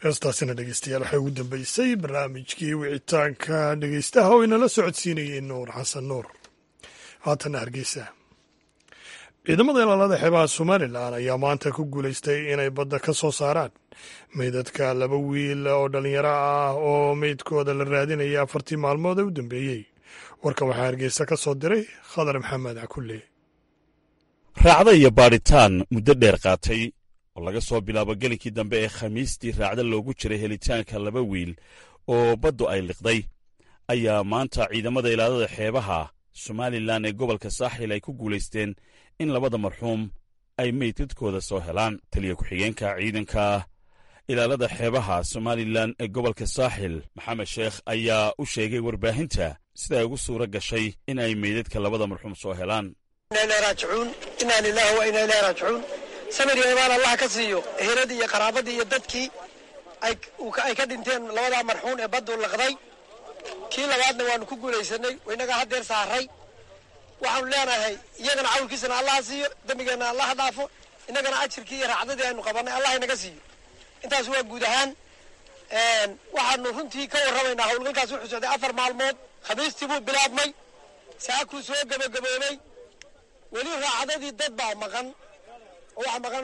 heestaasina dhegeystayaal waxay ugu dambeysay barnaamijkii wicitaanka dhegeystaha oo inala socodsiinayay nuur xasan nuur haatana hargeysa ciidamada ilaalada xeebaha somalilan ayaa maanta ku guulaystay inay badda ka soo saaraan meydadka laba wiil oo dhallinyaro ah oo meydkooda la raadinaya afartii maalmood ee u dambeeyey warkan waxaa hargeysa ka soo diray khadar maxamed cakulle raacda iyo baadhitaan muddo dheer qaatay oo laga soo bilaabo gelinkii dambe ee khamiistii raacda loogu jiray helitaanka laba wiil oo baddu ay liqday ayaa maanta ciidamada ilaalada xeebaha somalilan ee gobolka saaxil ay ku guulaysteen in labada marxuum ay meydadkooda soo helaan taliya ku-xigeenka ciidanka ilaalada xeebaha somalilan ee gobolka saaxil maxamed sheekh ayaa u sheegay warbaahinta sida ay ugu suura gashay in ay meydadka labada marxuum soo helaan inaa lilahi wa inaa ilahi raajicuun samir iyo imaan allah ka siiyo eheladii iyo qaraabadii iyo dadkii ay ka dhinteen labadaa marxuun ee baddu laqday kii labaadna waanu ku guulaysanay inagaa haddeer saaray waxaanu leenahay iyagana cawlkiisana allah siiyo dembigeenna allah dhaafo innagana ajirkii iyo raacdadii aynu qabanay allah inaga siiyo intaas waa guud ahaan waxaanu runtii ka warramaynaa howlgalkaas wuxuu socday afar maalmood khamiistii buu bilaabmay saakuu soo gabagaboobay weli raacdadii dad baa maqan oo waxa maqan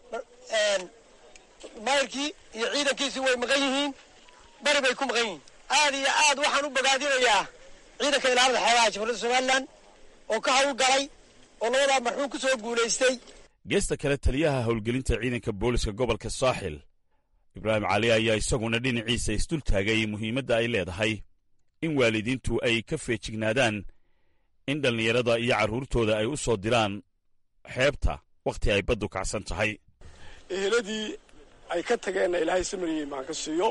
mayrkii iyo ciidankiisii way maqan yihiin bari bay ku maqan yihiin aad iyo aad waxaan u bogaadinayaa ciidanka ilaalada xeebaha jamhuuriyadda somalilan oo ka hawl galay oo labadaa marxuum ku soo guulaystay geesta kale taliyaha howlgelinta ciidanka booliska gobolka saaxil ibraahim cali ayaa isaguna dhinaciisa isdul taagay muhiimadda ay leedahay in waalidiintu ay ka feejignaadaan in dhallinyarada iyo carruurtooda ay u soo diraan xeebta wakhti ay baddu kacsan tahay eheladii ay ka tageenna ilaahay samariyey maan ka siiyo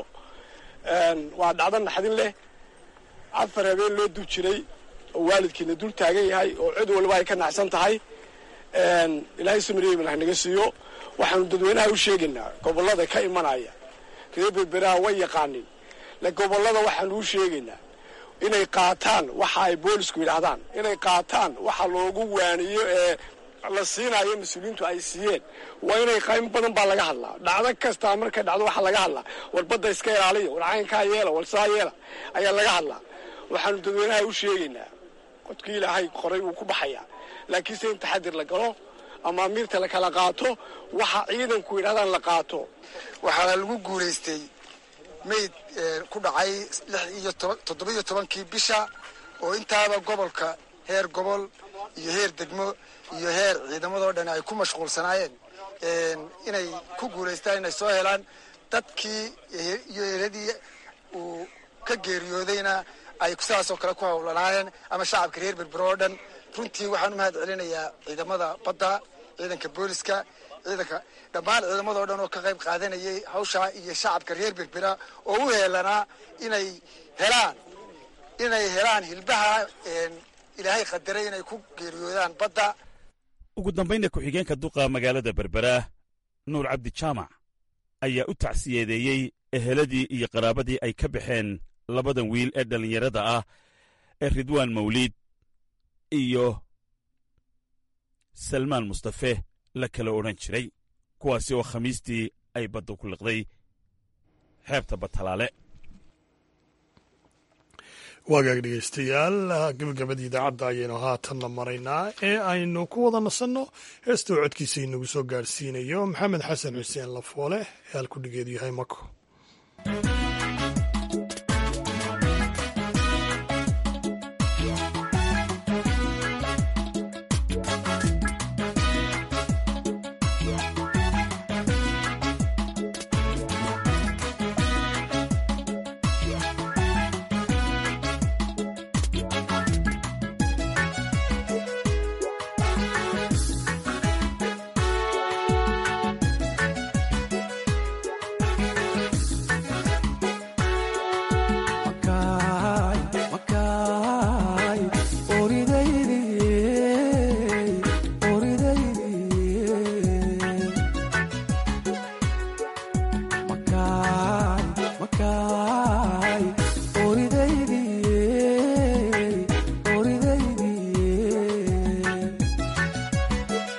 waa dhacdo naxdin leh afar habeen loo dul jiray oo waalidkiina dul taagan yahay oo cid waliba ay ka naxsan tahay ilaahay samariyey malah naga siiyo waxaanu dadweynaha u sheegaynaa gobollada ka imanaya reer berberaha way yaqaanin le gobollada waxaanu u sheegaynaa inay qaataan waxa ay boolisku yidhaahdaan inay qaataan waxa loogu waaniyo ee la siinayo mas-uuliyiintu ay siiyeen waa inay qaym badan baa laga hadlaa dhacdo kastaa markay dhacdo waxaa laga hadlaa war badda iska ilaaliya war caynkaa yeela war saa yeela ayaa laga hadlaa waxaanu dadweynaha u sheegaynaa qodkii ilaahay qoray wuu ku baxayaa laakiinse in taxadir la galo ama amiirta la kala qaato waxa ciidanku yidhahdaan la qaato waxaana lagu guulaystay mayd ku dhacay lix iyo toddoba-iyo tobankii bisha oo intaaba gobolka heer gobol iyo heer degmo iyo heer ciidamadoo dhan ay ku mashquulsanaayeen inay ku guulaystaan inay soo helaan dadkii iyo eladii uu ka geeriyoodayna ay sidaasoo kale ku howlanaayeen ama shacabka reer berbero oo dhan runtii waxaan u mahad celinayaa ciidamada badda ciidanka booliska ciidanka dhammaan ciidamadoo dhan oo ka qayb qaadanayay hawshaa iyo shacabka reer berbera oo u heelanaa inay helaan inay helaan hilbaha ilaahay qadaray inay ku geeriyoodaan badda ugu dambaynna ku-xigeenka duqa magaalada berbera nuur cabdi jaamac ayaa u tacsiyeedeeyey eheladii iyo qaraabadii ay ka baxeen labadan wiil ee dhallinyarada ah ee ridwaan mawliid iyo salmaan mustafe la kala odhan jiray kuwaasi oo khamiistii ay badda ku liqday xeebta batalaale waagaag dhegeystayaal gabagabadii idaacadda ayaynu haatanna maraynaa ee aynu ku wada nasanno heestoo codkiisa inagu soo gaadhsiinayo maxamed xasan xuseen lafoole ee halkudhigeedu yahay mako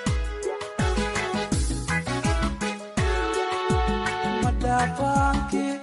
Madafaki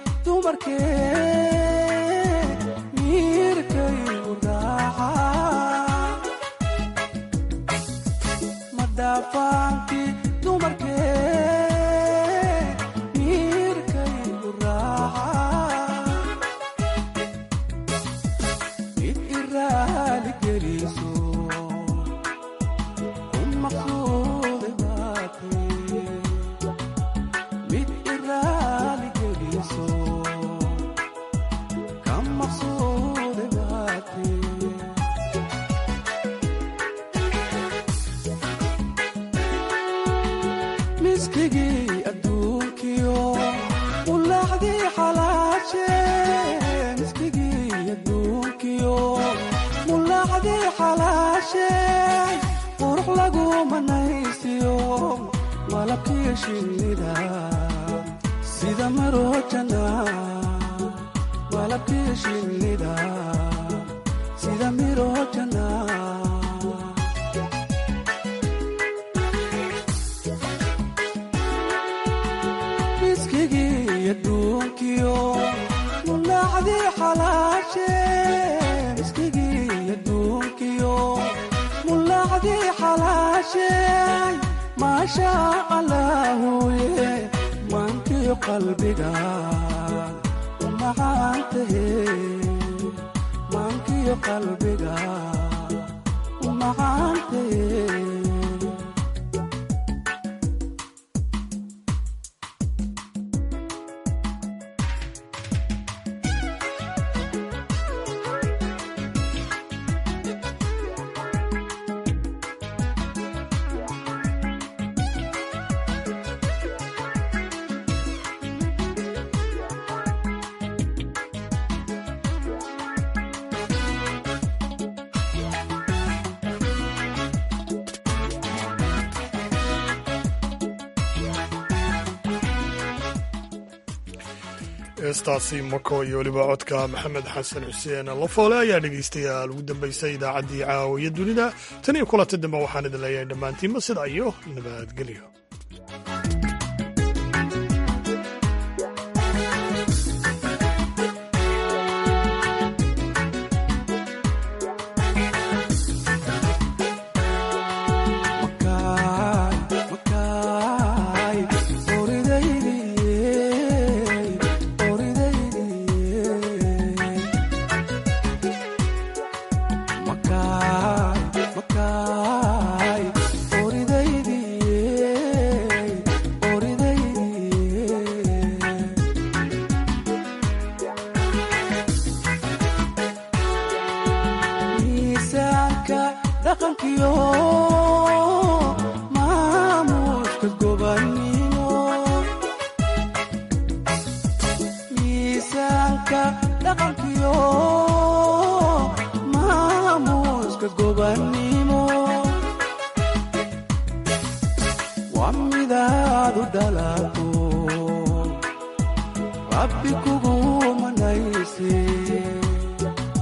heestaasi mako iyo weliba codka maxamed xasan xuseen lafoole ayaa dhegaystayaal ugu dambaysay idaacaddii caawiya dunida tan iyo kulanta dambe waxaan idin leeyahay dhammaantiinba sida iyo nabadgelyo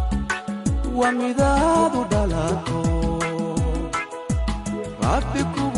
wa midaadu dhalato rabbi kugu